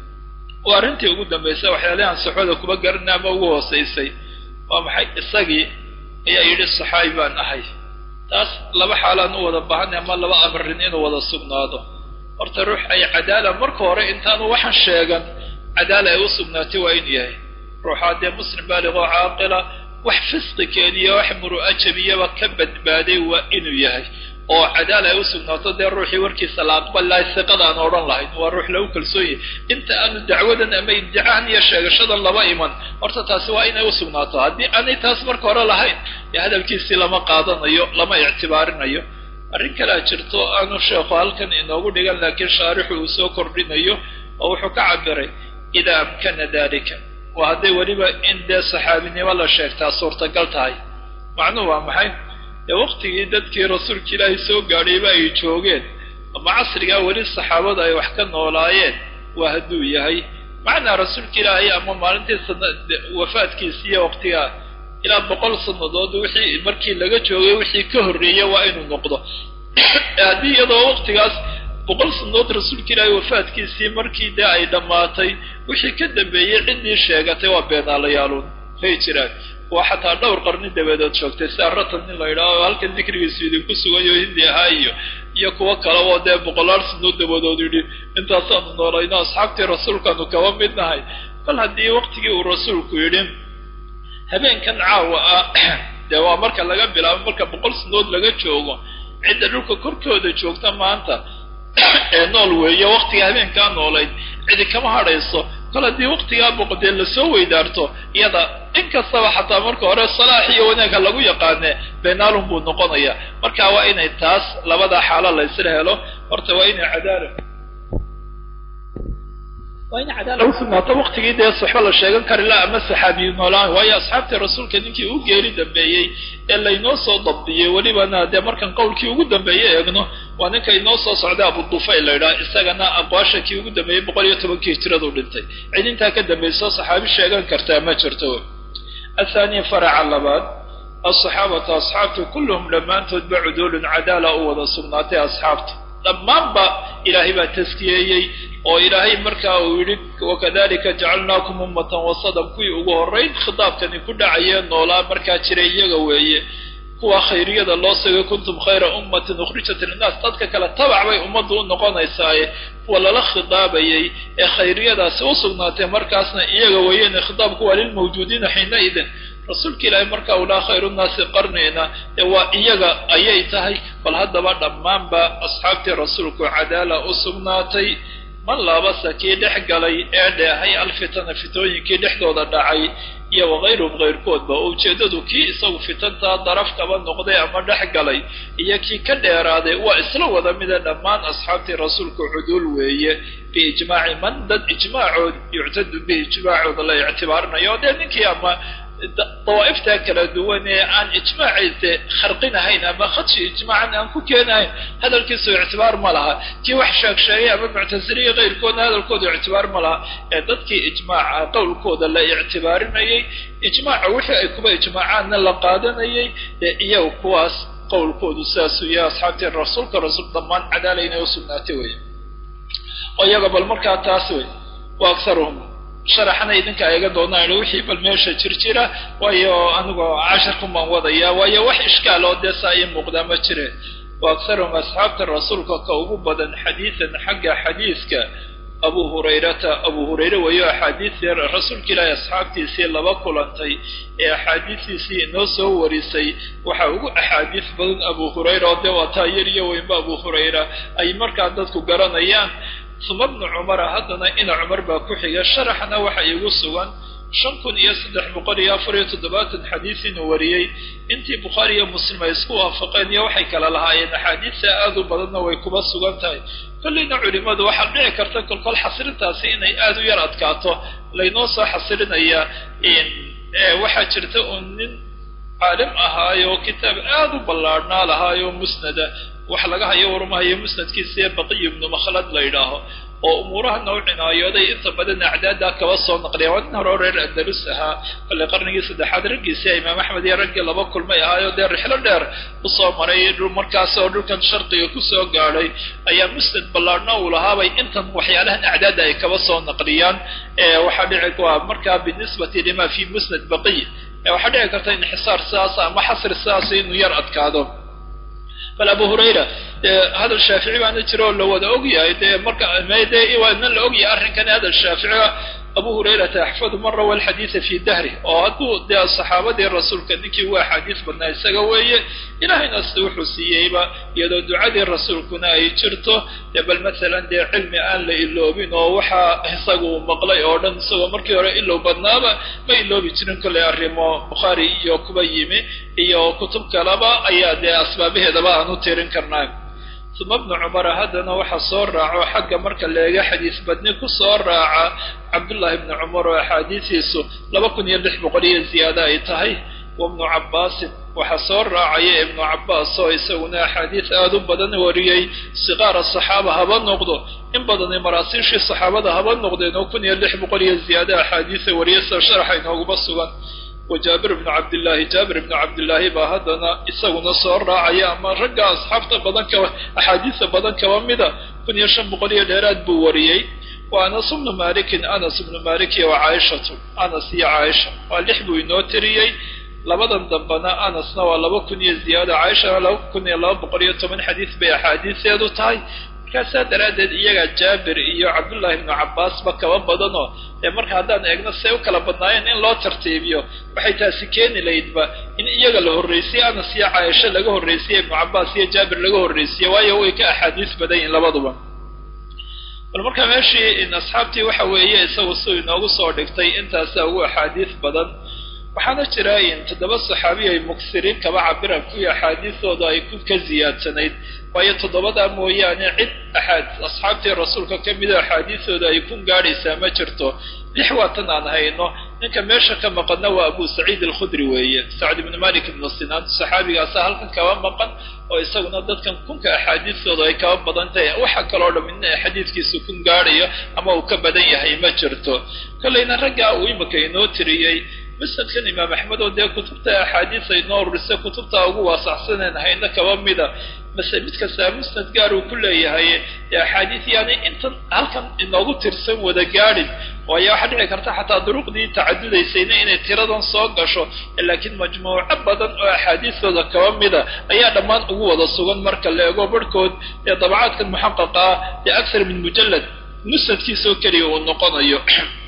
waa arrintii ugu dambaysay waxyaalahan saxooda kuba garanay ama ugu hoosaysay waa maxay isagii ayaa yidhi saxaabi baan ahay taas laba xaalaan u wada baahanay ama laba amarin inuu wada sugnaado horta ruux ay cadaala marka hore intaanu waxaan sheegan cadaala ay u sugnaatay waa inuu yahay ruuxaa dee muslim baaliqoo caaqila wax fisqi keeniya wax muru'a jabiyaba ka badbaaday waa inuu yahay oo cadaala ay u sugnaato dee ruuxii warkiisa la aqbali lahay siqada aan odhan lahayn waa ruux lagu kalsoon yahay inta aanu dacwadan ama iddicahan iyo sheegashadan laba iman horta taasi waa inay u sugnaato haddii aanay taas marka hore lahayn dee hadalkiisii lama qaadanayo lama ictibaarinayo arrin kalea jirto aanu sheekhu halkan inoogu dhigan laakiin shaarixu uu soo kordhinayo oo wuxuu ka cabiray idaa amkana dalika waa hadday weliba in dee saxaabinimo la sheegtaa suurtagal tahay macnuhu waa maxay dee waqtigii dadkii rasuulka ilaahay soo gaadhayba ay joogeen ama casrigaa weli saxaabada ay wax ka noolaayeen waa hadduu yahay macnaa rasuulka ilaahay ama maalintii wafaadkiisi iyo waqtigaa ilaa boqol sannadood wixii markii laga joogay wixii ka horreeyey waa inuu noqdo haddii iyadoo waqtigaas boqol sannadood rasuulka ilaahay wafaadkiisii markii dee ay dhammaatay wixii ka dambeeyey ciddii sheegatay waa beenaalayaaluun hay jiraan waa xataa dhowr qarni dabadeed joogtay sida ratan nin la yidhaho halkan dikrigiisu idinku sugayo hindi ahaa iyo iyo kuwo kale oo dee boqolaal sannadood dabadood yidhi intaasaanu noolayno asxaabtii rasuulkaanu kaba mid nahay bal haddii waqtigii uu rasuulku yidhi habeenkan caawa ah dee waa marka laga bilaabo marka boqol sannadood laga joogo cidda dhulka korkooda joogta maanta ee nool weeye waqtiga habeenkaa noolayd cidi kama hadhayso kol haddii waqtigaa boqodee lasoo weydaarto iyada in kastaba xataa marka hore salaax iyo wanaagha lagu yaqaane beenaalun buu noqonayaa marka waa inay taas labada xaalo la ysla helo horta waa inay cadaala waa in cadaala u sugnaato waqtigii dee saxbo la sheegan kari la ama saxaabiyu noolaan waayo asxaabtii rasuulka ninkii u geeri dambeeyey ee laynoo soo dabdiyey welibana dee markan qowlkii ugu dambeeye eegno waa ninka inoo soo socday abudufayl la yidhaha isagana aqwaasha kii ugu dambeeyey boqol iyo tobankii hijiradu dhintay cid intaa ka dambayso saxaabi sheegan kartaa ma jirto athaaniya faraca labaad alsaxaabatu asxaabtu kulluhum dhammaantoodba cuduulun cadaala u wada sugnaatay asxaabta dhammaanba ilaahay baa taskiyeeyey oo ilaahay markaa uu yidhi wakadalika jacalnaakum ummatan wasadan kuwii ugu horrayn khitaabkani ku dhacayee noolaa markaa jiray iyaga weeye kuwa khayriyada loo sagay kuntum khayra ummatin ukhrijat linnaas dadka kale tabac bay ummaddu u noqonaysaaye kuwa lala khitaabayey ee khayriyadaasi u sugnaatay markaasna iyaga weeyeen khitaabku waa lilmawjuudiina xiina idin rasuulka ilaahay markaa uu laha khayru nnaasi qarnina ee waa iyaga ayay tahay bal haddaba dhammaanba asxaabtii rasuulku cadaala u sugnaatay man laabasa kii dhex galay ee dheehay alfitana fitooyinkii dhexdooda dhacay iyo wakayruhum kayrkoodba oo ujeeddadu kii isagu fitantaa daraf kaba noqday ama dhex galay iyo kii ka dheeraaday waa isla wada mida dhammaan asxaabtii rasuulku cuduul weeye biijmaaci man dad ijmaacood yuctadu bihi ijmaacooda la ictibaarinayo o dee ninkii ama dawaa'iftaa kala duwan ee aan ijmaaciise kharqinahayn ama khadshi ijmaacan aan ku keenahayn hadalkiisu ictibaar ma laha kii wax sheeg sheegay ama muctasiliya kayrkoodna hadalkooda ictibaar ma laha ee dadkii ijmaaca qowlkooda la ictibaarinayay ijmaaca wixii ay kuba ijmaacaanna la qaadanayay ee iyaga kuwaas qowlkoodu sidaasuu yahay asxaabtii rasuulka rasuul dhammaan cadaala inay u sugnaatay wey oo iyaga bal markaa taas wey wa akharuhum sharaxana idinka eega doonaan wixii bal meesha jir jira waayo anigoo casharkumaan wadaya waayo wax ishkaal oo dee saa ii muuqdaa ma jire wa akharuhum asxaabta rasuulka ka ugu badan xadiidan xagga xadiiska abu hurayrata abu hurayre weeyo axaadiistii rasuulka ilaahi asxaabtiisii laba kulantay ee axaadiistiisii inoo soo warisay waxaa ugu axaadiis badan abu hurayra oo dee waa taa yar iyo weynba abu hurayra ay markaa dadku garanayaan uma bnu cumara haddana ina cumar baa ku xiga sharaxna waxa iigu sugan shan kun iyo saddex boqol iyo afar iyo toddobaatan xadiis inuu wariyey intii bukhaari iyo muslim ay isku waafaqeen iyo waxay kala lahaayeen axaadiista aad u badanna way kuba sugan tahay kolleyna culimmadu waxaa dhici karta kolkol xasirintaasi inay aad u yar adkaato laynoo soo xasirinaya waxaa jirta uun nin caalim ahaayo kitaab aad u ballaadhnaa lahaayo musnada wax laga hayo warmahayo musnadkiisa ee baqiy ibnu makhlad la yidhaaho oo umuuraha noo cinaayooday inta badan acdaada kaba soo naqliya waa nin hore o reer andalus ahaa kolley qarnigii saddexaad raggiisa imaam axmed iyo raggii laba kulmay ahaayo dee rixlo dheer usoo maray markaas oo dhulkan sharqiga kusoo gaadhay ayaa musnad ballaadhna uu lahaabay intan waxyaalahan acdaada ay kaba soo naqliyaan waxaa dhici waa markaa binisbati lima fi musnad baqiy waxaa dhici karta inxisaar sidaas ama xasri sidaas inuu yar adkaado bal abu hurayra dee hadal shaafici baana jira oo la wada ogyahay dee marka de waana la ogyahay arrinkan hadal shaaficiga abu hurayrata axfadu man rawa alxadiida fi dahri oo hadduu dee saxaabadii rasuulka ninkii ugu axaadiis badnaa isaga weeye ilaahayna sida wuxuu siiyeyba iyadoo ducadii rasuulkuna ay jirto dee bal masalan dee cilmi aan la iloobin oo waxaa isaga uu maqlay oo dhan isagoo markii hore ilow badnaaba ma iloobi jirin kollay arrimo bukhaari iyo kuba yimi iyo kutub kaleba ayaa dee asbaabaheedaba aan u tirin karnaa uma bnu cumara haddana waxa soo raaco xagga marka leega xadiis badni ku soo raaca cabdullaahi bni cumar oo axaadiisiisu laba kun iyo lix boqol iyo ziyaado ay tahay wa bnu cabbaasin waxaa soo raacaya ibnu cabbaas oo isaguna axaadiis aad u badan wariyey siqaara saxaaba haba noqdo in badanay maraasiishii saxaabada haba noqdeen oo kun iyo lix boqol iyo ziyaado axaadiisa wariya sida sharaxa inooguma sugan wa jaabir bnu cabdillaahi jaabir ibnu cabdillaahi baa haddana isaguna soo raacaya ama ragga asxaabta badan kaba axaadiisa badan kaba mida kun iyo shan boqol iyo dheeraad buu wariyey wa anas bnu malikin anas ibnu malik iyo wa caaishatu anas iyo caaisha waa lix buu inoo tiriyey labadan dambena anasna waa laba kun iyo ziyaada caaishana laba kun iyo laba boqol iyo toban xadiis bay axaadiiseedu tahay markaasaa daraaddeed iyaga jaabir iyo cabdullaahi ibnu cabbaasba kaba badanoo dee marka haddaan eegno say u kala badnaayeen in loo tartiibiyo waxay taasi keeni laydba in iyaga la horraysiye anas iyo caaisho laga horraysiye ibnu cabbaas iyo jaabir laga horraysiye waayo way ka axaadiis badan yihin labaduba bal marka meeshii asxaabtii waxa weeye isagu suu inoogu soo dhigtay intaasa ugu axaadiis badan waxaana jira in toddoba saxaabi ay muksiriin kaba cabiraan kuwii axaadiistooda ay ku ka ziyaadsanayd waayo toddobadaa mooyaane cid axaad asxaabtii rasuulka ka mida axaadiistooda ay ku gaadhaysaa ma jirto lix waatan aan hayno ninka meesha ka maqanna waa abu saciid alkhudri weeye sacd ibnu malik ibnu sinaan saxaabigaasa halkan kaba maqan oo isaguna dadkan kunka axaadiistooda ay kaba badan tahay waxa kaloo dham ina xadiidkiisu kun gaadhayo ama uu ka badan yahay ma jirto kollayna raggaa uu imika inoo tiriyey musnadkan imaam axmed oo dee kutubta axaadiis ay noo urisay kutubta ugu waasaxsaneen hayna kaba mida mase mid kastaa musnad gaar uu ku leeyahay dee axaadiis yaani intan halkan inoogu tirsan wada gaadhin waayo waxaa dhici karta xataa duruqdii tacadudaysayna inay tiradan soo gasho laakiin majmuuco badan oo axaadiistooda kaba mida ayaa dhammaan ugu wada sugan marka la eego barhkood ee dabacaadkan muxaqaqa ah dee aksar min mujallad musnadkiisoo keliya uu noqonayo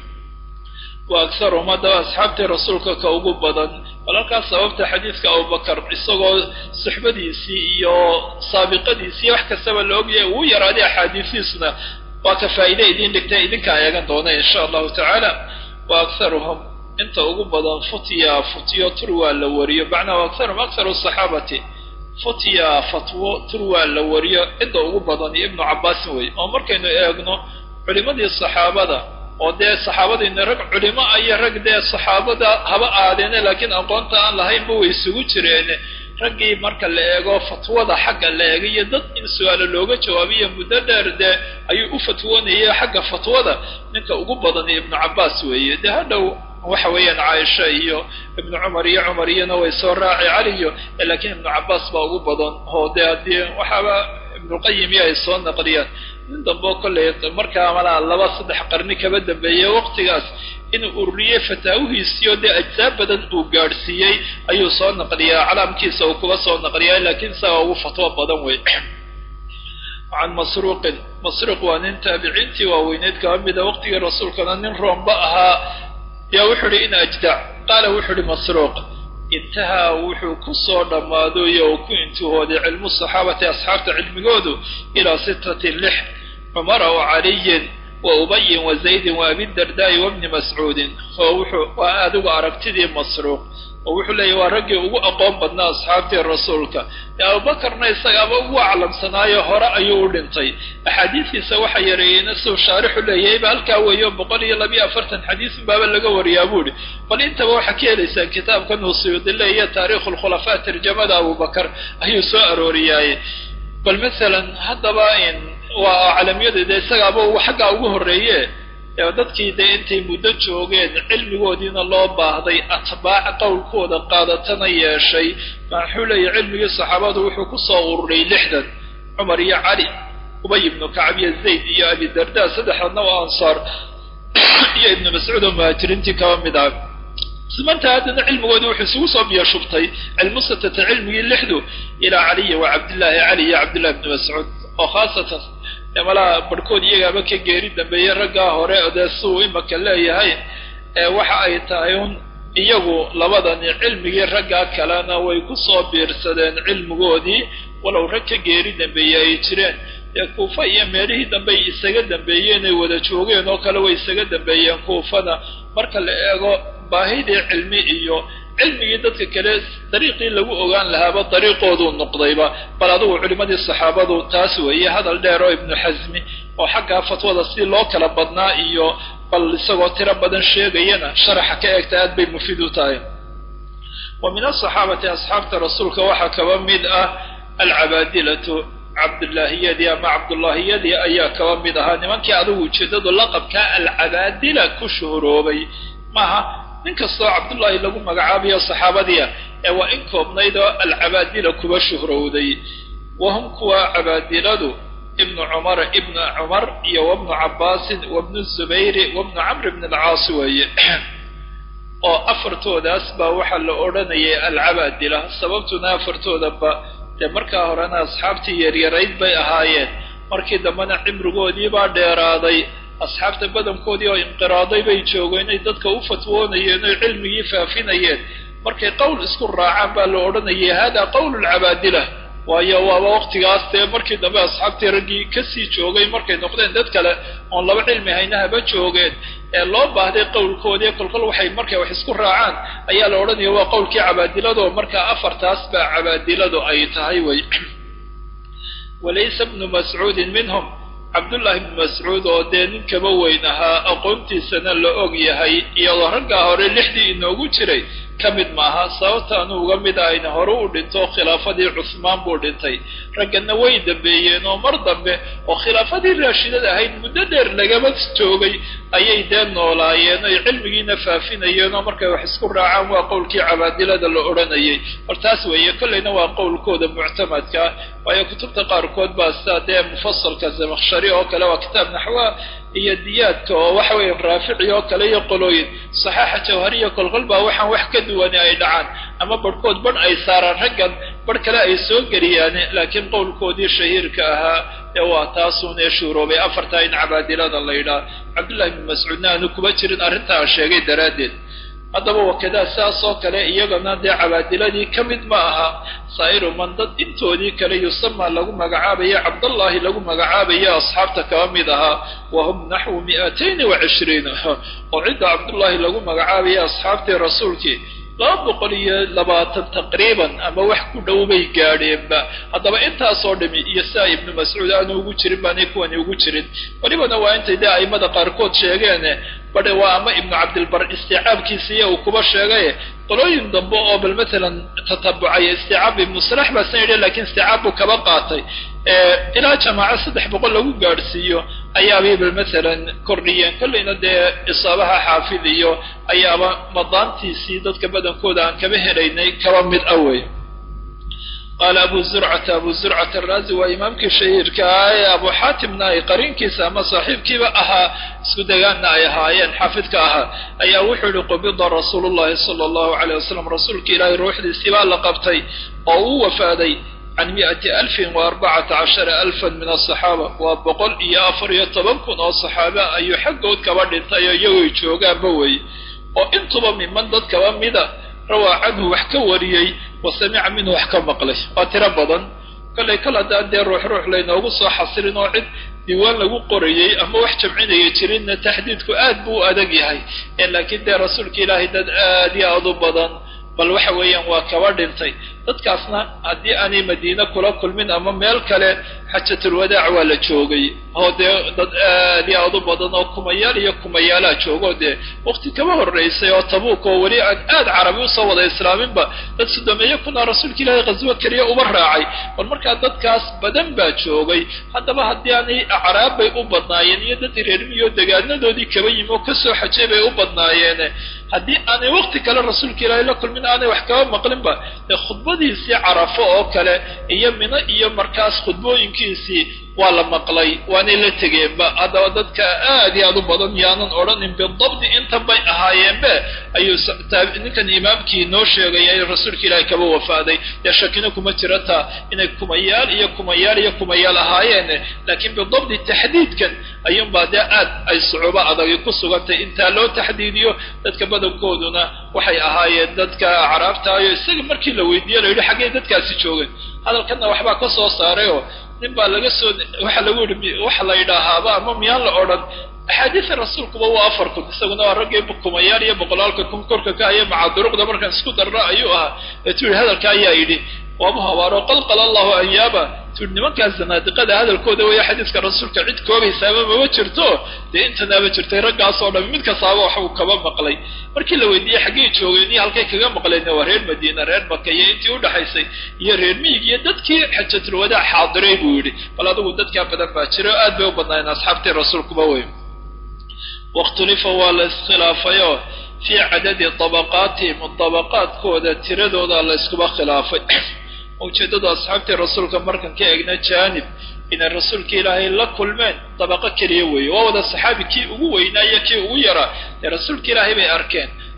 wa akharuhum haddaba asxaabtii rasuulka ka ugu badan walalkaas sababta xadiidka abubakar isagoo suxbadiisii iyo saabiqadiisii wax kastaba la ogyahay uu yaraaday axaadiisiisna waa ka faa'iide idiin dhigtay idinkaa eegan doona insha allahu tacaala wa akharuhum inta ugu badan futya futyo turwaa la wariyo macnaa akharuhum akharu saxaabati futya fatwo turwaa la wariyo cidda ugu badan iyo ibnu cabbaasin wey oo markaynu eegno culimadii saxaabada oo dee saxaabadiina rag culimo iyo rag dee saxaabada haba aadeene laakiin aqoonta aan lahaynba way isugu jireen raggii marka la eego fatwada xagga la eegayo dad in su-aalo looga jawaabiyo muddo dheer dee ayuu u fatwoonayay xagga fatwada ninka ugu badan ibnu cabbaas weeye dee hadhow waxa weeyaan caaisha iyo ibnu cumar iyo cumar iyona way soo raaci caliyo laakiin ibnu cabbaas baa ugu badan oo dee haddii waxaaba ibnuqayim iyo ay soo naqliyaan nin dambeo kollay markaa malaa laba saddex qarni kaba dambeeyey waqtigaas inuu ururiyey fataawihiisiyo dee ajsaa badan uu gaadhsiiyey ayuu soo naqliyaa calaamkiisa uu kuba soo naqliyaa laakiin isagaa ugu fatwo badan wey can masruuqin masruuq waa nin taabiciintii waaweyneyd kaba mida waqtigii rasuulkana nin roomba ahaa yaa wuxuu ihi in ajdac qaala wuxuu ihi masruuq intahaa wuxuu ku soo dhammaaday oo ku intihooday cilmu saxaabati asxaabta cilmigoodu ilaa sittati lix cumara wa caliyin wa ubayin wa zaydin wa abidardaa'i wa bni mascuudin oo wuxuu waa adigu aragtidii masruuq oo wuxuu leeyahy waa raggii ugu aqoon badnaa asxaabtii rasuulka ee abubakarna isagaaba ugu aclamsanaayo hore ayuu u dhintay axaadiistiisa waxa yareeyeyna siduu shaarixu leeyahayba halkaa weeyo boqol iyo labiyo afartan xadiisun baaba laga wariyaa buuhi bal intaba waxaa ka helaysaan kitaabkan uu suyuudile iyo taariikhu lkhulafaa tarjamada abubakar ayuu soo arooriyaaye bal masalan haddaba waa aclamyadeeda isagaaba xaggaa ugu horreeye dadkii dee intay muddo joogeen cilmigoodiina loo baahday atbaac qowlkooda qaadatana yeeshay maxuu leeyahy cilmigii saxaabadu wuxuu ku soo ururay lixdan cumar iyo cali ubay ibnu kacab iyo zayd iyo abidarda saddexdana oo ansaar iyo ibnu mascuud oo muhaajiriintii kaba mid ah simanta haddana cilmigoodii wuxuu isugu soo biyashubtay cilmusatata cilmigii lixdu ilaa caliyi wa cabdillaahi cali iyo cabdillahi ibnu mascuud oo khaasatan malaa barhkood iyagaaba ka geeri dambeeyey raggaa hore dee suu imaka leeyahay waxa ay tahay un iyagu labadani cilmigii raggaa kalena way ku soo biirsadeen cilmigoodii walow rag ka geeri dambeeyey ay jireen dee kuufa iyo meelihii dambey isaga dambeeyeen ay wada joogeen oo kale way isaga dambeeyeen kuufana marka la eego baahidii cilmi iyo cilmigii dadka kale dariiqii lagu ogaan lahaaba dariiqooduu noqdayba bal adigu culimadii saxaabadu taas weeye hadal dheer oo ibnu xasmi oo xaggaa fatwada si loo kala badnaa iyo bal isagoo tiro badan sheegayana sharaxa ka eegta aad bay mufiid u tahay wa min asaxaabati asxaabta rasuulka waxaa kaba mid ah alcabaadilatu cabdullaahiyadii ama cabdullaahiyadii ayaa kaba mid ahaa nimankii adigu ujeedadu laqabkaa alcabaadila ku shuhuroobay maaha nin kastoo cabdullaahi lagu magacaabayo saxaabadiia ee waa in koobnayd oo alcabaadila kuba shuhrowday wahum kuwa cabaadiladu ibnu cumara ibnu cumar iyo wabnu cabbaasin wabnu zubayri wabnu camr bn alcaasi weeye oo afartoodaas baa waxaa la odhanayay alcabaadila sababtuna afartoodaba dee markaa horena asxaabtii yaryarayd bay ahaayeen markii dambena cimrigoodii baa dheeraaday asxaabta badankoodii oo inqiraaday bay joogeen ay dadka u fatwoonayeen oy cilmigii faafinayeen markay qowl isku raacaan baa la odhanayay hada qowl lcabaadila waayo waaba waqtigaas dee markii dambe asxaabtii raggii kasii joogay markay noqdeen dad kale oon laba cilmi haynahaba joogeen ee loo baahday qowlkoodii kolkol waxay markay wax isku raacaan ayaa la odhanaya waa qowlkii cabaadilado markaa afartaas baa cabaadiladu ay tahay wey walaysa bnu mascuudin minhum cabdullaahi bnu mascuud oo dee nin kaba weyn ahaa aqoontiisana la og yahay iyadoo raggaa hore lixdii inoogu jiray ka mid maaha sababta anuu uga mid ahayna hore u dhinto khilaafadii cusmaan buu dhintay ragganna way dambeeyeen oo mar dambe oo khilaafadii raashidada ahayd muddo dheer lagaba joogay ayay dee noolaayeen oy cilmigiina faafinayeen oo markay wax isku raacaan waa qowlkii cabaadilada la odhanayay hor taas weeye kollayna waa qowlkooda muctamadka ah waayo kutubta qaarkood baa sidaa dee mufasalka zamakhshari oo kale waa kitaab naxwa iyo diyaadka oo waxa weeye raafici oo kale iyo qolooyin saxaaxa jawhariya kolkol baa waxaan wax ka duwani ay dhacaan ama barhkood barh ay saaraan raggan barh kale ay soo geliyaan laakiin qowlkoodii shahiirka ahaa ee waa taasuunee shuuroobay afartaa in cabaadilada la yidhaah cabdullahi bn mascuudna aanu kuma jirin arrintaa sheegay daraaddeed haddaba wakadaa sidaas oo kale iyagana dee cabaadiladii ka mid ma aha saa'iru man dad intoodii kale yusama lagu magacaabayo cabdallahi lagu magacaabayo asxaabta kaba mid ahaa wa hum naxwu mi'atayn wa cishriin oo cidda cabdullaahi lagu magacaabayo asxaabtii rasuulkii laba boqol iyo labaatan taqriiban ama wax ku dhow bay gaadheenba haddaba intaasoo dhami iyo sidaa ibnu mascuud aanu ugu jirin baanay kuwani ugu jirin welibana waa intay dee aimada qaarkood sheegeene badhe waa ama ibnu cabdilbar isticaabkiisiiya uu kuba sheegay qolooyin dambe oo bal matalan tatabucay isticaab ibnu salax baa san yidhi lakiin isticaab buu kaba qaatay ilaa jamaaco saddex boqol lagu gaadhsiiyo ayaabay bal matalan kordhiyeen kollayna dee isaabaha xaafid iyo ayaaba madaantiisii dadka badankooda aan kaba helaynay kaba mid ah wey qaala abu zurcata abu zurcata araazi waa imaamkii shahiirka ah ee abu xaatimna ay qariinkiisa ama saaxiibkiiba ahaa isku degaanna ay ahaayeen xaafidka ahaa ayaa wuxuu yihi qubida rasuulu llahi sala allahu alayh wasalam rasuulka ilaahay ruuxdiisii baa la qabtay oo uu wafaaday can mi'ati alfin wa arbacata cashara alfan min asaxaaba waa boqol iyo afar iyo toban kun oo saxaaba ayuu xaggood kaba dhintay oo iyagoy joogaanba wey oo intuba miman dad kaba mida rawaa canhu wax ka wariyey wa samica minhu wax ka maqlay waa tiro badan kollay kal haddaan dee ruux ruux laynoogu soo xasilin oo cid diiwaan lagu qorayey ama wax jamcinaya jirinna taxdiidku aad buu u adag yahay laakiin dee rasuulka ilaahay dad aad iyo aad u badan bal waxa weeyaan waa kaba dhintay dadkaasna haddii aanay madiine kula kulmin ama meel kale xajatulwadaac waa la joogay oo dee dad aad iyo aad u badan oo kumayaal iyo kumayaalaa joogo dee wakti kaba horraysay oo tabuuk oo weli aan aad carabi usoo wada islaaminba dad sodomeeye kunaa rasuulka ilaahay qaswo keliya uba raacay bal markaa dadkaas badan baa joogay haddaba haddii aanay acraab bay u badnaayeen iyo dad reermiyo degaanadoodii kaba yimi oo kasoo xajay bay u badnaayeen haddii aanay wakti kale rasuulka ilaahay la kulmin aanay wax kaba maqlinba dee khudbadiisii carafo oo kale iyo mino iyo markaas khudbooyinkiisii waa la maqlay waanay la tegeenba haddaba dadka aad iyo aad u badan yaanan odhanin bidabdi intan bay ahaayeenbe ayuu ninkan imaamkii noo sheegaya in rasuulka ilaahay kaba wafaaday dee shakina kuma jira taa inay kumayaal iyo kumayaal iyo kumayaal ahaayeen laakiin bidabdi taxdiidkan ayuunbaa dee aad ay sucuubo adagi ku sugantay intaa loo taxdiidiyo dadka badankooduna waxay ahaayeen dadka acraabtaayo isaga markii la weydiiye la yidhi xaggay dadkaasi joogeen hadalkanna waxbaa ka soo saarayoo nin baa laga soo waxa lagu yidhi waxa la yidhaahaaba ama miyaan la odhan axaadiisa rasuulkuba waa afar kun isaguna waa raggii kumayaal iyo boqolaalka kun korka ka haya maca duruqda markaan isku darra ayuu ahaa eetu yidhi hadalka ayaa yidhi waamu habaaro qalqala allahu anyaaba tuuhi nimankaas zanaadiqada hadalkooda weeye xadiiska rasuulka cid koobaysaaba mama jirto dee intanaaba jirtay raggaas oo dham mid kastaaba wax uu kaba maqlay markii la weydiiyey xaggay joogeen iyo halkay kaga maqleen waa reer madiina reer maka iyo intii udhaxaysay iyo reer miyig iyo dadkii xajatulwadaac xaadiray buu yidhi bal adigu dadkaa badan baa jira oo aad bay u badnaayeen asxaabtii rasuulkuba wey wakhtulifa waa la iskhilaafayo fii cadadi dabaqaatihim dabaqaadkooda tiradooda la iskuba khilaafay ujeeddada asxaabtii rasuulka markan ka egna jaanib inay rasuulka ilaahay la kulmeen dabaqo keliya weeye waa wada saxaabi kii ugu weynaa iyo kii ugu yaraa dee rasuulka ilaahay bay arkeen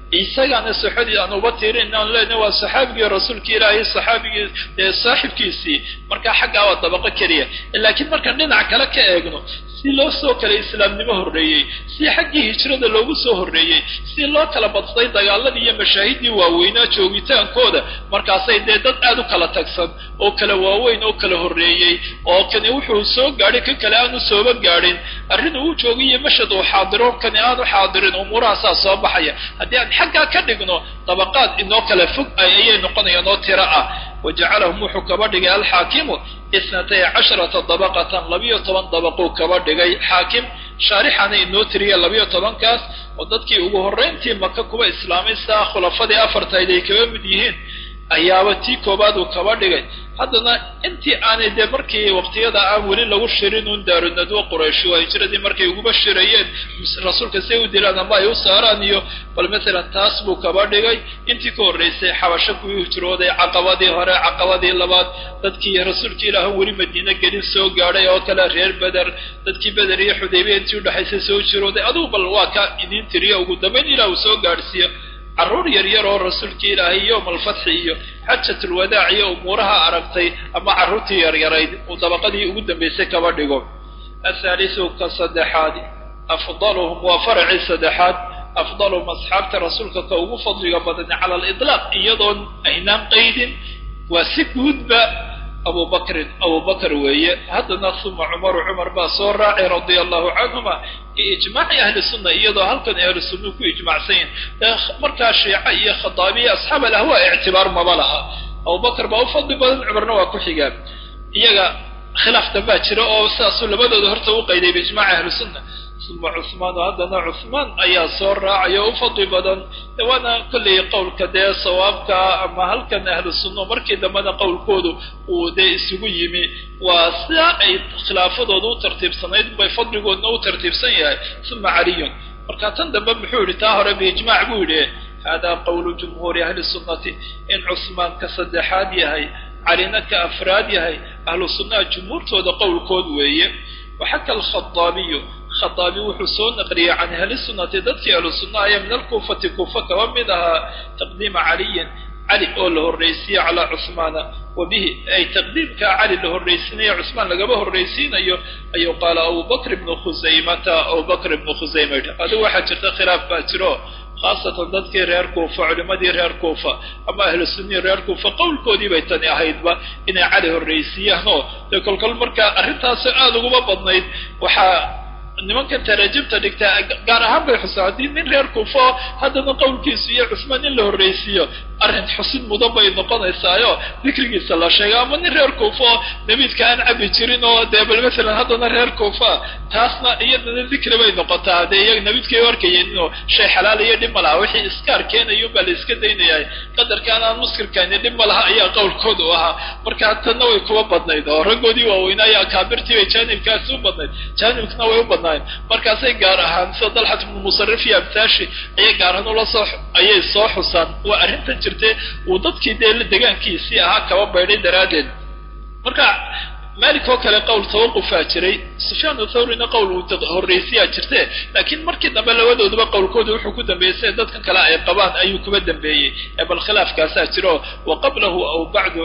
isagaana saxadii aan uba tiirin aan leenahay waa saxaabigii rasuulka ilaahay saxaabigii saaxibkiisii markaa xaggaa waa dabaqo keliya laakiin markaan dhinac kale ka eegno si loo soo kala islaamnimo horreeyey si xaggii hijrada loogu soo horreeyey si loo kala badsaday dagaaladii iyo mashaahiddii waaweynaa joogitaankooda markaasay dee dad aad u kala tagsan oo kala waaweyn oo kala horreeyey oo kani wuxuu soo gaadhay kan kale aanu sooba gaadhin arrin uu joogiyo mashad uu xaadiro kani aanu xaadirin umuurahaasaa soo baxaya haddii aan xaggaa ka dhigno dabaqaad inoo kala fog ayay noqonayaan oo tiro ah wajacalahum wuxuu kaba dhigay alxaakimu isnatay casharata dabaqatan labiyo toban dabaquu kaba dhigay xaakim shaarixana inoo tiriya labiyo tobankaas oo dadkii ugu horrayntii maka kuwa islaamay saa khulafadii afartayd ay kaba mid yihiin ayaaba tii koobaad uu kaba dhigay haddana intii aanay dee markii waqtiyada aan weli lagu shirin un daarunadwo qurayshi waa hijradii markay uguba shirayeen rasuulka say u dilaan ama ay u saaraan iyo bal matalan taas buu kaba dhigay intii ka horraysay xabasho kuwii hijrooday caqabadii hore caqabadii labaad dadkii rasuulka ilaahan weli madiine gelin soo gaadhay oo kale reer beder dadkii beder iyo xudaybiya intii udhexaysay soo jirooday adugu bal waa ka idiin tiriya ugu dambayn ilah uu soo gaadhsiiyo carruur yar yar oo rasuulka ilaahay yowm alfatxi iyo xajatulwadaac iyo umuuraha aragtay ama carruurtii yaryarayd uu dabaqadii ugu dambaysay kaba dhigo athaalisu ka saddexaad afdaluhum waa faracii saddexaad afdaluhum asxaabta rasuulka ka ugu fadliga badan cala aliطlaaq iyadoon aynaan qaydin waa si guudba abu bakrin abu bakr weeye haddana uma cumaru cumar baa soo raacay radia allahu canhuma ijmaaci ahli sunna iyadoo halkan ahlu sunna ku ijmacsan yihin markaa shiica iyo khadaabiya asxaab alahwa ictibaar maba laha abu bakr baa u fadli badan cumarna waa ku xigaan iyaga khilaaf dambaa jira oo sidaasuu labadooda horta u qayday biijmaaci ahli sunna uma cuhmaan haddana cuhmaan ayaa soo raacaya u fadli badan waana kollay qowlka dee sawaabka ama halkan ahlu sunna markii dambena qowlkoodu uu dee isugu yimi waa sidaa ay khilaafadooda u tartiibsanayd bay fadligoodna u tartiibsan yahay uma caliyun marka tan dambe muxuu yidhi taa hore biijmaac buu yidhi hada qowlu jumhuuri ahli sunnati in cusmaan ka saddexaad yahay calina ka afraad yahay ahlu sunnaha jumhuurtooda qowlkood weeye waxaka alkhadaabiyu khadaabi wuxuu soo naqliyey can ahli sunnati dadkii ahlu sunnaha ayaa min alkuufati kuufa kaba mid ahaa taqdiima caliyin cali oo la horraysiiye calaa cuhmaana wa bihi ay taqdiimkaa cali la horraysiinayo cusmaan lagaba horraysiinayo ayuu qaala abubakr ibnu khusaymata abubakr ibnu khusayma yidhi adigu waxaa jirta khilaaf baa jiro khaasatan dadkii reer kuufa culimmadii reer kuufa ama ahlu sunnii reer kuufa qowlkoodii bay tani ahaydba inay cali horraysiiyaan oo dee kolkol markaa arrintaasi aada uguma badnayd waxaa nimankan taraajibta dhigtaa gaar ahaan bay xusaan haddii nin reer kuufo haddana qowlkiisu iyo cusmaan in la horraysiiyo arrin xusid mudan bay noqonaysaayo dikrigiisa la sheega ama nin reer kuufo nabiidka aan cabi jirin oo dee bal masalan haddana reer kuufa taasna iyadana dikri bay noqotaa dee iyaga nabiidkay arkayeen inuu shay xalaal iyo dhib ma laha wixii iskaar keenayun baa la iska daynayaa qadarkaan aan muskirkani dhib ma laha ayaa qowlkooda u ahaa marka tanna way kuba badnayd oo raggoodii waaweynaayo akaabirtii bay jaanibkaasi u badnayd jaanibkana way u badnaayeen markaasay gaar ahaan sida dalxat ibnu musarif iyo abtaashi ayay gaar ahaan ula soo ayay soo xusaan waa arrintan jirtay uu dadkii dee degaankiisii ahaa kaba baydhay daraaddeed marka malik oo kale qowl tawaqufaa jiray sufyaan thawrina qowl uu horraysiyaa jirte laakiin markii dambe labadooduba qowlkooda wuxuu ku dambeeyey dadkan kale ay qabaan ayuu kuba dambeeyey ee bal khilaafkaasaa jiro wa qablahu aw bacdu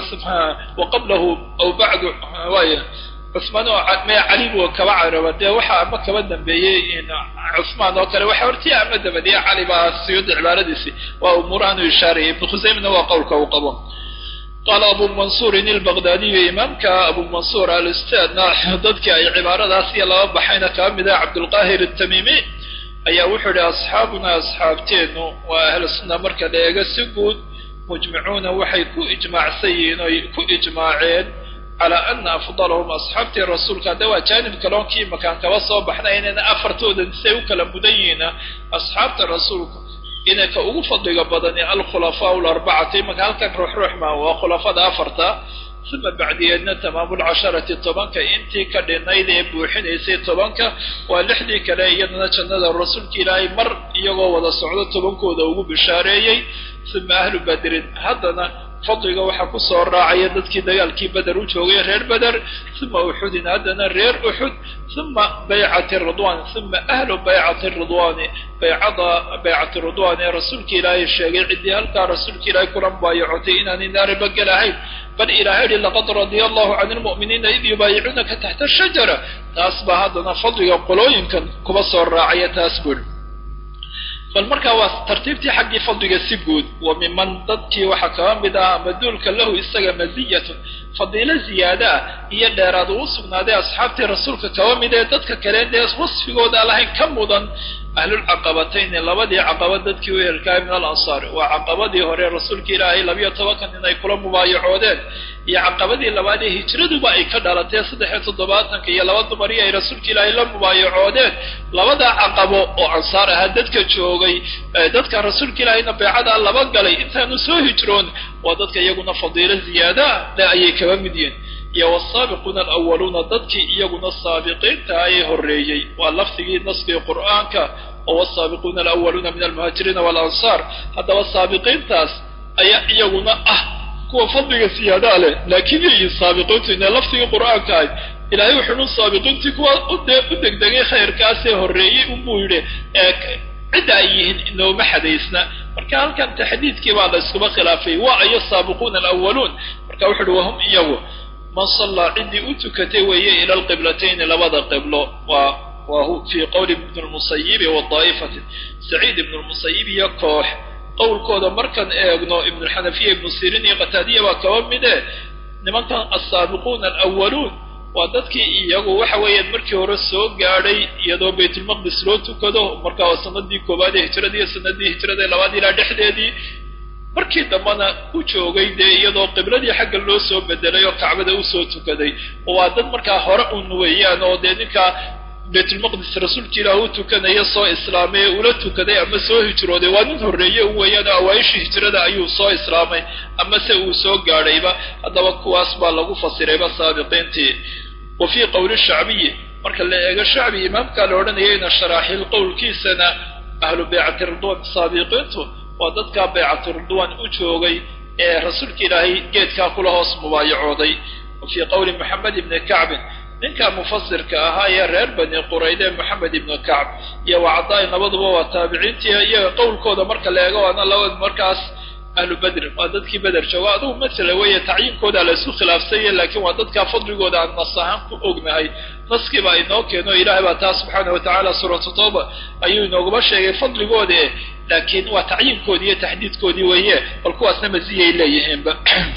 wa qablahu aw bacdu waay cusmaan oo maya cali buu kaba caraba dee waxa ama kaba dambeeyey cusmaan oo kale waxa hortii ama dabadiye cali baa siyuudi cibaaradiisi waa umuurahan u ishaarayay ibnu khusaymna waa qowlka uu qabo qaala abu mansuurin ilbaqdaadiyu imaamka abu mansuur alistaadna dadkii ay cibaaradaas iyo laba baxayna kaba mid ah cabdulqaahir atamiimi ayaa wuxuu yihi asxaabuna asxaabteennu waa ahlu sunna marka la eego si guud mujmicuuna waxay ku ijmaacsan yihiin oy ku ijmaaceen calaa ana afdalahum asxaabtii rasuulka hadda waa jaanib kaloon kii makaan kaba soo baxnay inayna afartoodan say u kala mudan yihiina asxaabta rasuulka inay ka ugu fadliga badani alkhulafaa larbacati imanka halkan ruux ruux maa waa khulafada afarta uma bacdiyeedna tamaamulcasharati tobanka intii ka dhinayd ee buuxinaysay tobanka waa lixdii kale iyadana jannada rasuulka ilaahay mar iyagoo wada socdo tobankooda ugu bishaareeyey uma ahlu badrin haddana fadliga waxaa kusoo raacaya dadkii dagaalkii beder u joogay reer beder uma uxudin haddana reer uxud uma baycati ridwan uma ahlu baycati ridwani baycada baycati ridwan ee rasuulka ilaahay sheegay ciddii halkaa rasuulka ilaahay kula mubaayacotay inaanay naariba gelahayn bal ilahay yihi laqad radia allahu can lmu'miniina id yubaayicuunaka taxta shajara taas baa haddana fadliga qolooyinkan kuba soo raacaya taas buri bal markaa waa tartiibtii xaggii fadliga si guud wa miman dadkii waxaa kaba mid ah maduulka lahu isaga maziyatun fadiilo ziyaada ah iyo dheeraad uu sugnaaday asxaabtii rasuulka kaba mid ee dadka kale dee wasfigooda lahayn ka mudan ahlulcaqabatayni labadii caqaba dadkii u helkaay min alansaar waa caqabadii hore rasuulka ilaahay labiyo tobankan inay kula mubaayacoodeen iyo caqabadii labaad ee hijraduba ay ka dhalatee saddex iyo toddobaatanka iyo laba dumari ay rasuulka ilaahay la mubaayacoodeen labadaa caqabo oo ansaar ahaa dadka joogay dadka rasuulka ilaahayna beecadaa laba galay intaanu soo hijroon waa dadka iyaguna fadiilo ziyaadaa le ayay kaba mid yihin iyo wasaabiquuna alawaluuna dadkii iyaguna saabiqiinta ayay horreeyey waa lafdigii naskii qur'aanka oo wasaabiquuna alawaluuna min almuhaajiriina waalansaar haddaba saabiqiintaas ayaa iyaguna ah kuwa fadliga siyaadaa leh laakiin yayiin saabiqiintu inay lafdigii qur'aanka ahay ilaahay wuxuunu saabiqiintii kuwa ude u degdegay khayrkaasee horreeyey unbuu yidhi cidda ay yihiin inooma xadaysna marka halkan taxdiidkii baa la iskuba khilaafay waa ayo saabiquuna alawaluun marka wuxu uhi wahum iyagu man sallaa ciddii u tukatay weeye ila alqiblatayni labada qiblo waa waa fii qowli ibn lmusayibi wa daa'ifatin saciid ibn lmusayib iyo koox qowlkooda markaan eegno ibnuxanafiya ibnu sirin iyo qataadiya baa kaba mide nimankan asaabiquuna alawaluun waa dadkii iyagu waxa weeyaan markii hore soo gaadhay iyadoo baytulmaqdis loo tukado markaa waa sanadii koowaad ee hijrada iyo sanadii hijrada labaad ilaa dhexdeedii markii dambena u joogay dee iyadoo qibladii xagga loo soo bedelay oo kacbada usoo tukaday oo waa dad markaa hore un weeyaan oo dee ninkaa baytulmaqdis rasuulka ilaah u tukanaya soo islaamay ee ula tukaday ama soo hijrooday waa nin horreeye u weeyaan oo awaaishii hijrada ayuu soo islaamay ama se uu soo gaadhayba haddaba kuwaas baa lagu fasirayba saabiqiintii wa fii qowli shacbiyi marka la eego shacbi imaamkaa la odhanayayna sharaaxiil qowlkiisana ahlu baycati ridwan saabiqiintu waa dadkaa baycatu ridwan u joogay ee rasuulka ilaahay geedkaa kula hoos mubaayacooday wa fii qowli moxamed ibni kacbin ninka mufasirka ahaa ee reer bani qurayde moxamed ibnu kacb iyo wacadaai labaduba waa taabiciintii iyaga qowlkooda marka la eego waana labad markaas ahlu bedr waa dadkii beder jooga adugu masala weeye tacyiinkooda la isku khilaafsanya laakiin waa dadkaa fadligooda aan nas ahaan ku ognahay naskiibaa inoo keeno ilaahay baa taa subxaana watacaala suuratu tawba ayuu inooguma sheegay fadligoodi laakiin waa tacyiinkoodii iyo taxdiidkoodii weeye bal kuwaasna maziyay leeyihiinba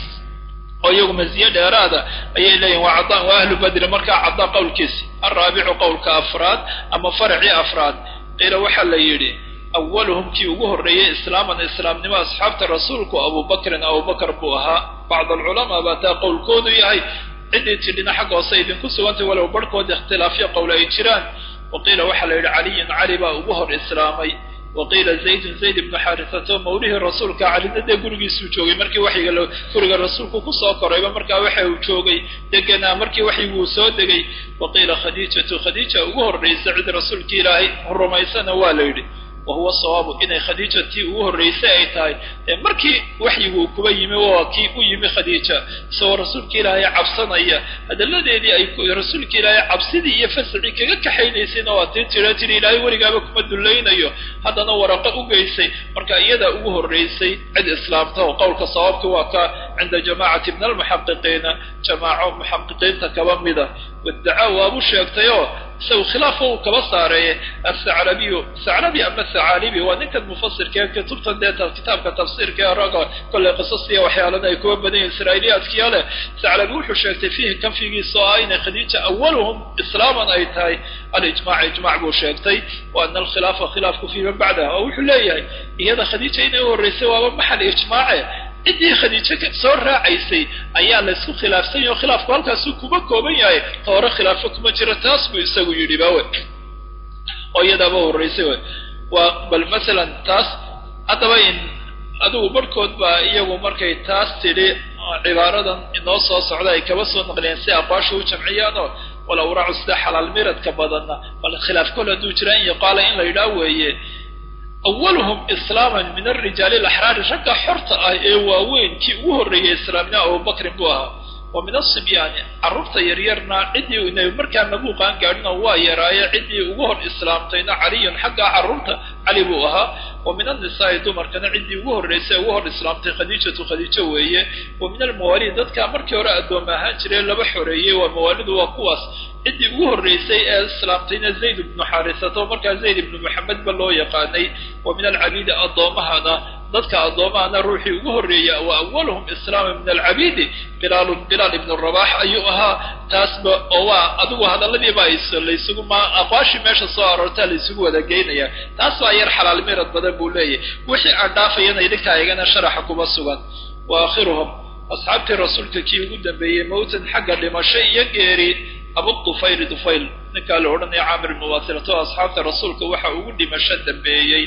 oo iyagu maziye dheeraada ayay leeyihin waa cadaan waa ahlu badri markaa cadaan qowlkiisi alraabicu qowlka afraad ama faracii afraad qiila waxaa la yidhi awaluhum kii ugu horreeyey islaaman islaamnimo asxaabta rasuulku abubakrin abubakar buu ahaa bacd alculamaa baa taa qowlkoodu yahay ciddii tidhina xagga hoose idinku sugantay walow barhkood ikhtilaafyo qowl ay jiraan wa qiila waxaa la yidhi caliyun cali baa ugu hor islaamay wa qiila zaydun zayd ibnu xaarisato mawlihii rasuulka calina dee gurigiisuu joogay markii waxyiga guriga rasuulku kusoo korayba markaa waxa uu joogay deganaa markii waxyiguu soo degay wa qiila khadiijatu khadiija ugu horraysa cid rasuulkii ilaahay rumaysana waa la yidhi wahuwa sawaabu inay khadiija tii ugu horraysay ay tahay ee markii waxyiguu kuba yimi waa kii u yimi khadiija isagoo rasuulka ilaahay cabsanaya hadalladeedii ay rasuulka ilaahay cabsidii iyo fasacii kaga kaxaynaysayna waa tii tira tiri ilaahay weligaaba kuma dullaynayo haddana waraqo u geysay marka iyadaa ugu horraysay cid islaamta oo qowlka sawaabka waa ka cinda jamaacati min almuxaqiqiina jamaaco muxaqiqiinta kaba mida wadacaa waabu sheegtayoo isagu khilaafka uu kaba saareeye asacrabiyu sacrabi ama sacaalibi waa ninkan mufasirka ee kutubtan dee kitaabka tafsiirka ee raga kolley qisasiya waxyaalana ay kuwa badan yihin israa'iiliyaadkiya leh sacrabi wuxuu sheegtay fiihi kanfigiisa oo ah inay khadiija awaluhum islaaman ay tahay alijmac ijmac buu sheegtay wa ana alkhilaafa khilaafku fii man bacdaha oo wuxuu leeyahay iyada khadiija inay u horraysay waaba maxal ijmaace ciddii khadiijo soo raacaysay ayaa laysku khilaafsan yahy o khilaafku halkaasuu kuma kooban yahay ta hore khilaafo kuma jiro taas buu isagu yidhi ba we oo iyadaaba horraysay we waa bal masalan taas haddaba in adigu barhkood baa iyagu markay taas tidhi cibaaradan inoo soo socda ay kaba soo naqliyeen si aqwaasha u jamciyaanoo walow raacu sida xalaal miradka badanna bal khilaaf kol hadduu jira in yuqaala in la yidhaah weeye awaluhum islaaman min alrijaali alaxraari ragga xorta ah ee waaweyn kii ugu horreeyay islaamnimo abubakrin buu ahaa wa min asibyaani carruurta yaryarna ciddii inay markaa mabuuqaan gaadhina waa yaraaye ciddii ugu hor islaamtayna caliyun xaggaa carruurta cali buu ahaa wa min annisaai dumarkana ciddii ugu horraysay ugu hor islaamtay khadiijatu khadiijo weeye wa min almawaalid dadka markii hore addooma ahaan jiray laba xoreeyey waa mawaalidu waa kuwaas ciddii ugu horraysay ee islaamtayna zayd ibnu xaarisata oo markaa zayd ibnu maxamedba loo yaqaanay wa min alcabiidi addoomahana dadka addoomahana ruuxii ugu horreeya wa awaluhum islaama min alcabiidi bilaalu bilaal ibnu rabax ayuu ahaa taasba oo waa adigu hadalladiiba laysugu ma aqwaashii meesha soo aroortaa laysugu wada geynaya taas baa yar xalaal mirad badan buu leeyahy wixii aan dhaafayana idinkaa igana sharaxa kuma sugan wa aakhiruhum asxaabtii rasuulka kii ugu dambeeyey mawtan xagga dhimasho iyo geeri abu dufayl dufayl ninkaa la odhanaya caamir ibnu waasilato asxaabta rasuulka waxa ugu dhimasho dambeeyey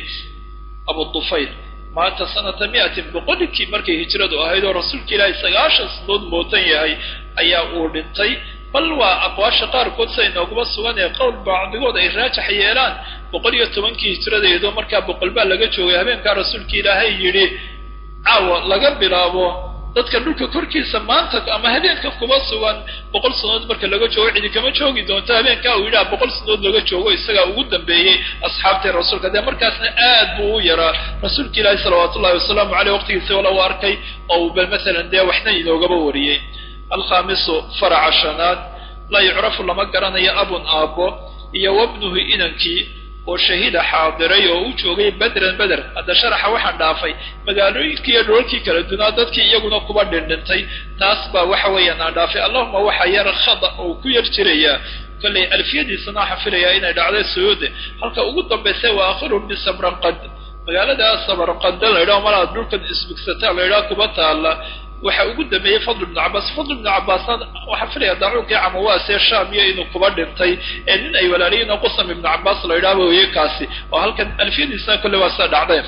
abu dufayl maanta sanata miatin boqolinkii markay hijradu ahayd oo rasuulka ilaahay sagaashan sanood mootan yahay ayaa uu dhintay bal waa aqwaasha qaarkood siday nooguma sugan ee qowl bacdigood ay raajax yeelaan boqol iyo tobankii hijradeedo markaa boqol baa laga joogay habeenkaa rasuulka ilaahay yidhi caawa laga bilaabo dadka dhulka korkiisa maanta ama habeenka kuma sugan boqol sanood marka laga joogo cidi kama joogi doonto habeenkaa uu yidhaha boqol sanood laga joogo isagaa ugu dambeeyey asxaabtii rasuulka dee markaasna aad buu u yaraa rasuulka ilaahi salawaatu ullahi wasalaamu caleyh waqtigiisa wala u arkay oo uu bal masalan dee waxna inoogaba wariyey alkhaamisu faraca shanaad laa yucrafu lama garanayo abun aabbo iyo wabnuhu inankii oo shahiida xaadiray oo u joogay bedran beder hadda sharaxa waxaan dhaafay magaalooyinkii iyo dholalkii kala dunaa dadkii iyaguna kuba dhindhintay taas baa waxa weeyaan aan dhaafay allahuma waxaa yar khada oo ku yar jirayaa kollay alfiyadiisana waxaan filayaa inay dhacday suyuude halka ugu dambaysa waa akhiruhum bisabraqad magaalada sabarqada la yidhaho malaad dhulkan isbigsataa la yidhaho kuba taalla waxa ugu dambeeyey fadl ibnu cabaas fadl ibnu cabaasna waxaan filaya daacuunkii camawaasee shaamiya inuu kuba dhintay ee nin ay walaaliyiin oo qusam ibnu cabaas la yidhaahba weye kaasi oo halkan alfiyadiisna kolle waa sida dhacdeen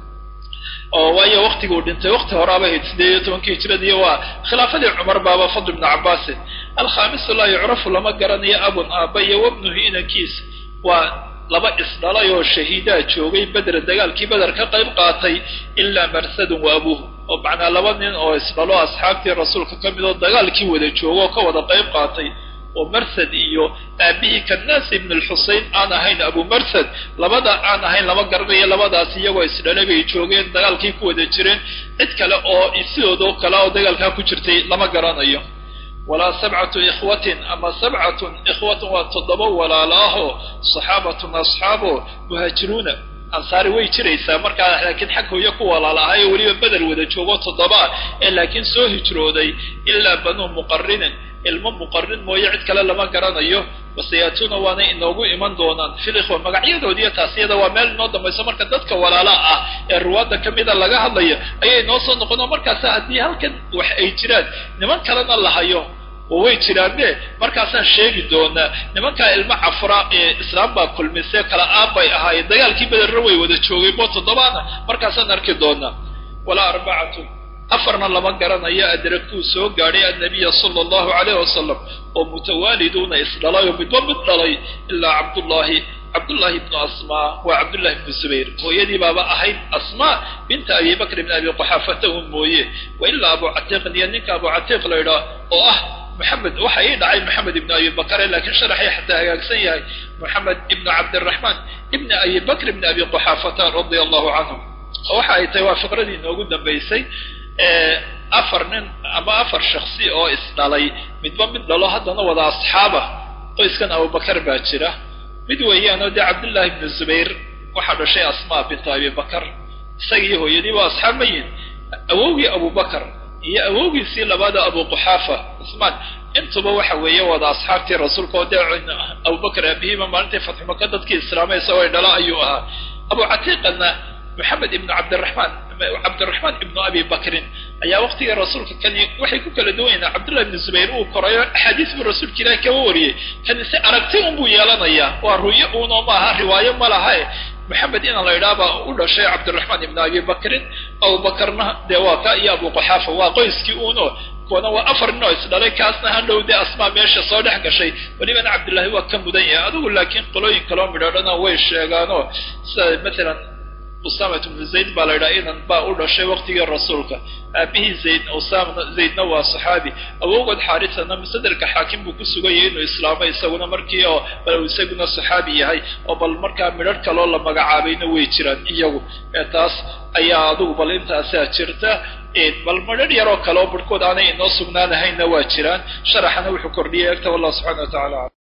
oo waayo waktiguu dhintay wakti horaaba ahayd sideed iyo tobankii hijradiiyo waa khilaafadii cumar baaba fadl ibnu cabaasin alkhaamisu laa yucrafu lama garanayo abun aaba iyo wabnuhu inankiisa waa laba isdhalay oo shahiidaa joogay bedra dagaalkii beder ka qayb qaatay ilaa marsadun wa abuuhu oo macnaa laba nin oo isdhalo asxaabtii rasuulka ka mid oo dagaalkii wada joogo oo ka wada qayb qaatay oo marsad iyo aabihii kannaas ibn alxusein aan ahayn abu marsad labada aan ahayn lama garanayo labadaas iyagoo isdhalay bay joogeen dagaalkii ku wada jireen cid kale oo sidoodoo kale oo dagaalkaa ku jirtay lama garanayo walaa sabcatu ikhwatin ama sabcatun ikhwatun waa toddoba walaalo ahoo saxaabatun asxaabo muhaajiruuna ansaari way jiraysaa markaa laakiin xag hooyo ku walaal ahay oo weliba beder wada joogo toddoba ee laakiin soo hijrooday ilaa banuu muqarinin ilmo muqarin mooye cid kale lama garanayo wasayaatuuna waanay inoogu iman doonaan filikhwa magacyadoodiiyo taasiyada waa meel inoo dambayso marka dadka walaala ah ee ruwaadda ka mida laga hadlayo ayay noo soo noqono markaasa haddii halkan wax ay jiraan niman kalena la hayo oo way jiraane markaasaan sheegi doonaa nimankaa ilmo cafra ee islaam baa kulmise kala aabbay ahaayeen dagaalkii bederna way wada joogay bo toddobaana markaasaan arki doonaa walaa arbacatu afarna lama garanayo adrakuu soo gaadhay annabiya sala allahu calayh wasalam oo mutawaaliduuna isdhalay oo midba mid dhalay ilaa cabdullaahi cabdullaahi ibnu asmaa waa cabdullahi ibnu zubayr hooyadii baaba ahayd asmaa binta abi bakr ibn abi quxaafata un mooye wa ilaa abu catiiqin iyo ninka abu catiiq la ydhaah oo ah maxamed waxa ii dhacay maxamed ibnu abi bakre laakiin sharaxay xataa hagaagsan yahay moxamed ibnu cabdiraxmaan ibni abi bakr ibni abi quxaafata radia allahu canhum waxa ay tahay waa fiqradii inoogu dambaysay afar nin ama afar shaksi oo isdhalay midba mid dhalo haddana wada asxaaba qoyskan abubakar baa jira mid weeyaanoo dee cabdullaahi ibnu zubayr waxaa dhashay asmaa bintu abi bakar isagii hooyadii waa asxaab mayin awowgii abubakar iyo awowgiisii labaada abu quxaafa cusmaan intuba waxa weeye wada asxaabtii rasuulka oo dee abubakar aabihiiba maalintii fatxumaka dadkii islaamay isagoo dhala ayuu ahaa abu catiiqana maxamed ibnu cabdiraxmaan cabdiraxmaan ibnu abi bakrin ayaa waqtigii rasuulka kani waxay ku kala duwan yahin cabdullahi ibnu zubayr uu korayo axaadiis buu rasuulka ilaahi kaba wariyey kani si aragti unbuu yeelanayaa waa ru'yo uunoo maaha riwaayo ma lahae maxamed inaan la idhaahba u dhashay cabdiraxmaan ibnu abi bakrin abubakarna dee waa ka iyo abu quxaafa waa qoyskii uuno kuwana waa afar nin oo isdhalay kaasna hadhow dee asmaa meesha soo dhex gashay welibana cabdullaahi waa ka mudan yahay adigu laakiin qolooyin kaloo midhoodhana way sheegaanoo sida matalan usamat bnu zayd baa la yidhaha inan baa u dhashay waqtigii rasuulka aabihii zayd usama zaydna waa saxaabi awowgood xaarisana masaderka xaakim buu ku suganyay inuu islaamo isaguna markii oo bal uu isaguna saxaabi yahay oo bal markaa midharh kaloo la magacaabayna way jiraan iyagu ee taas ayaa adugu bal intaasaa jirta bal midharh yaroo kale oo barhkood aanay inoo sugnaanahayna waa jiraan sharaxana wuxuu kordhiyay egta wallah subxana wa tacala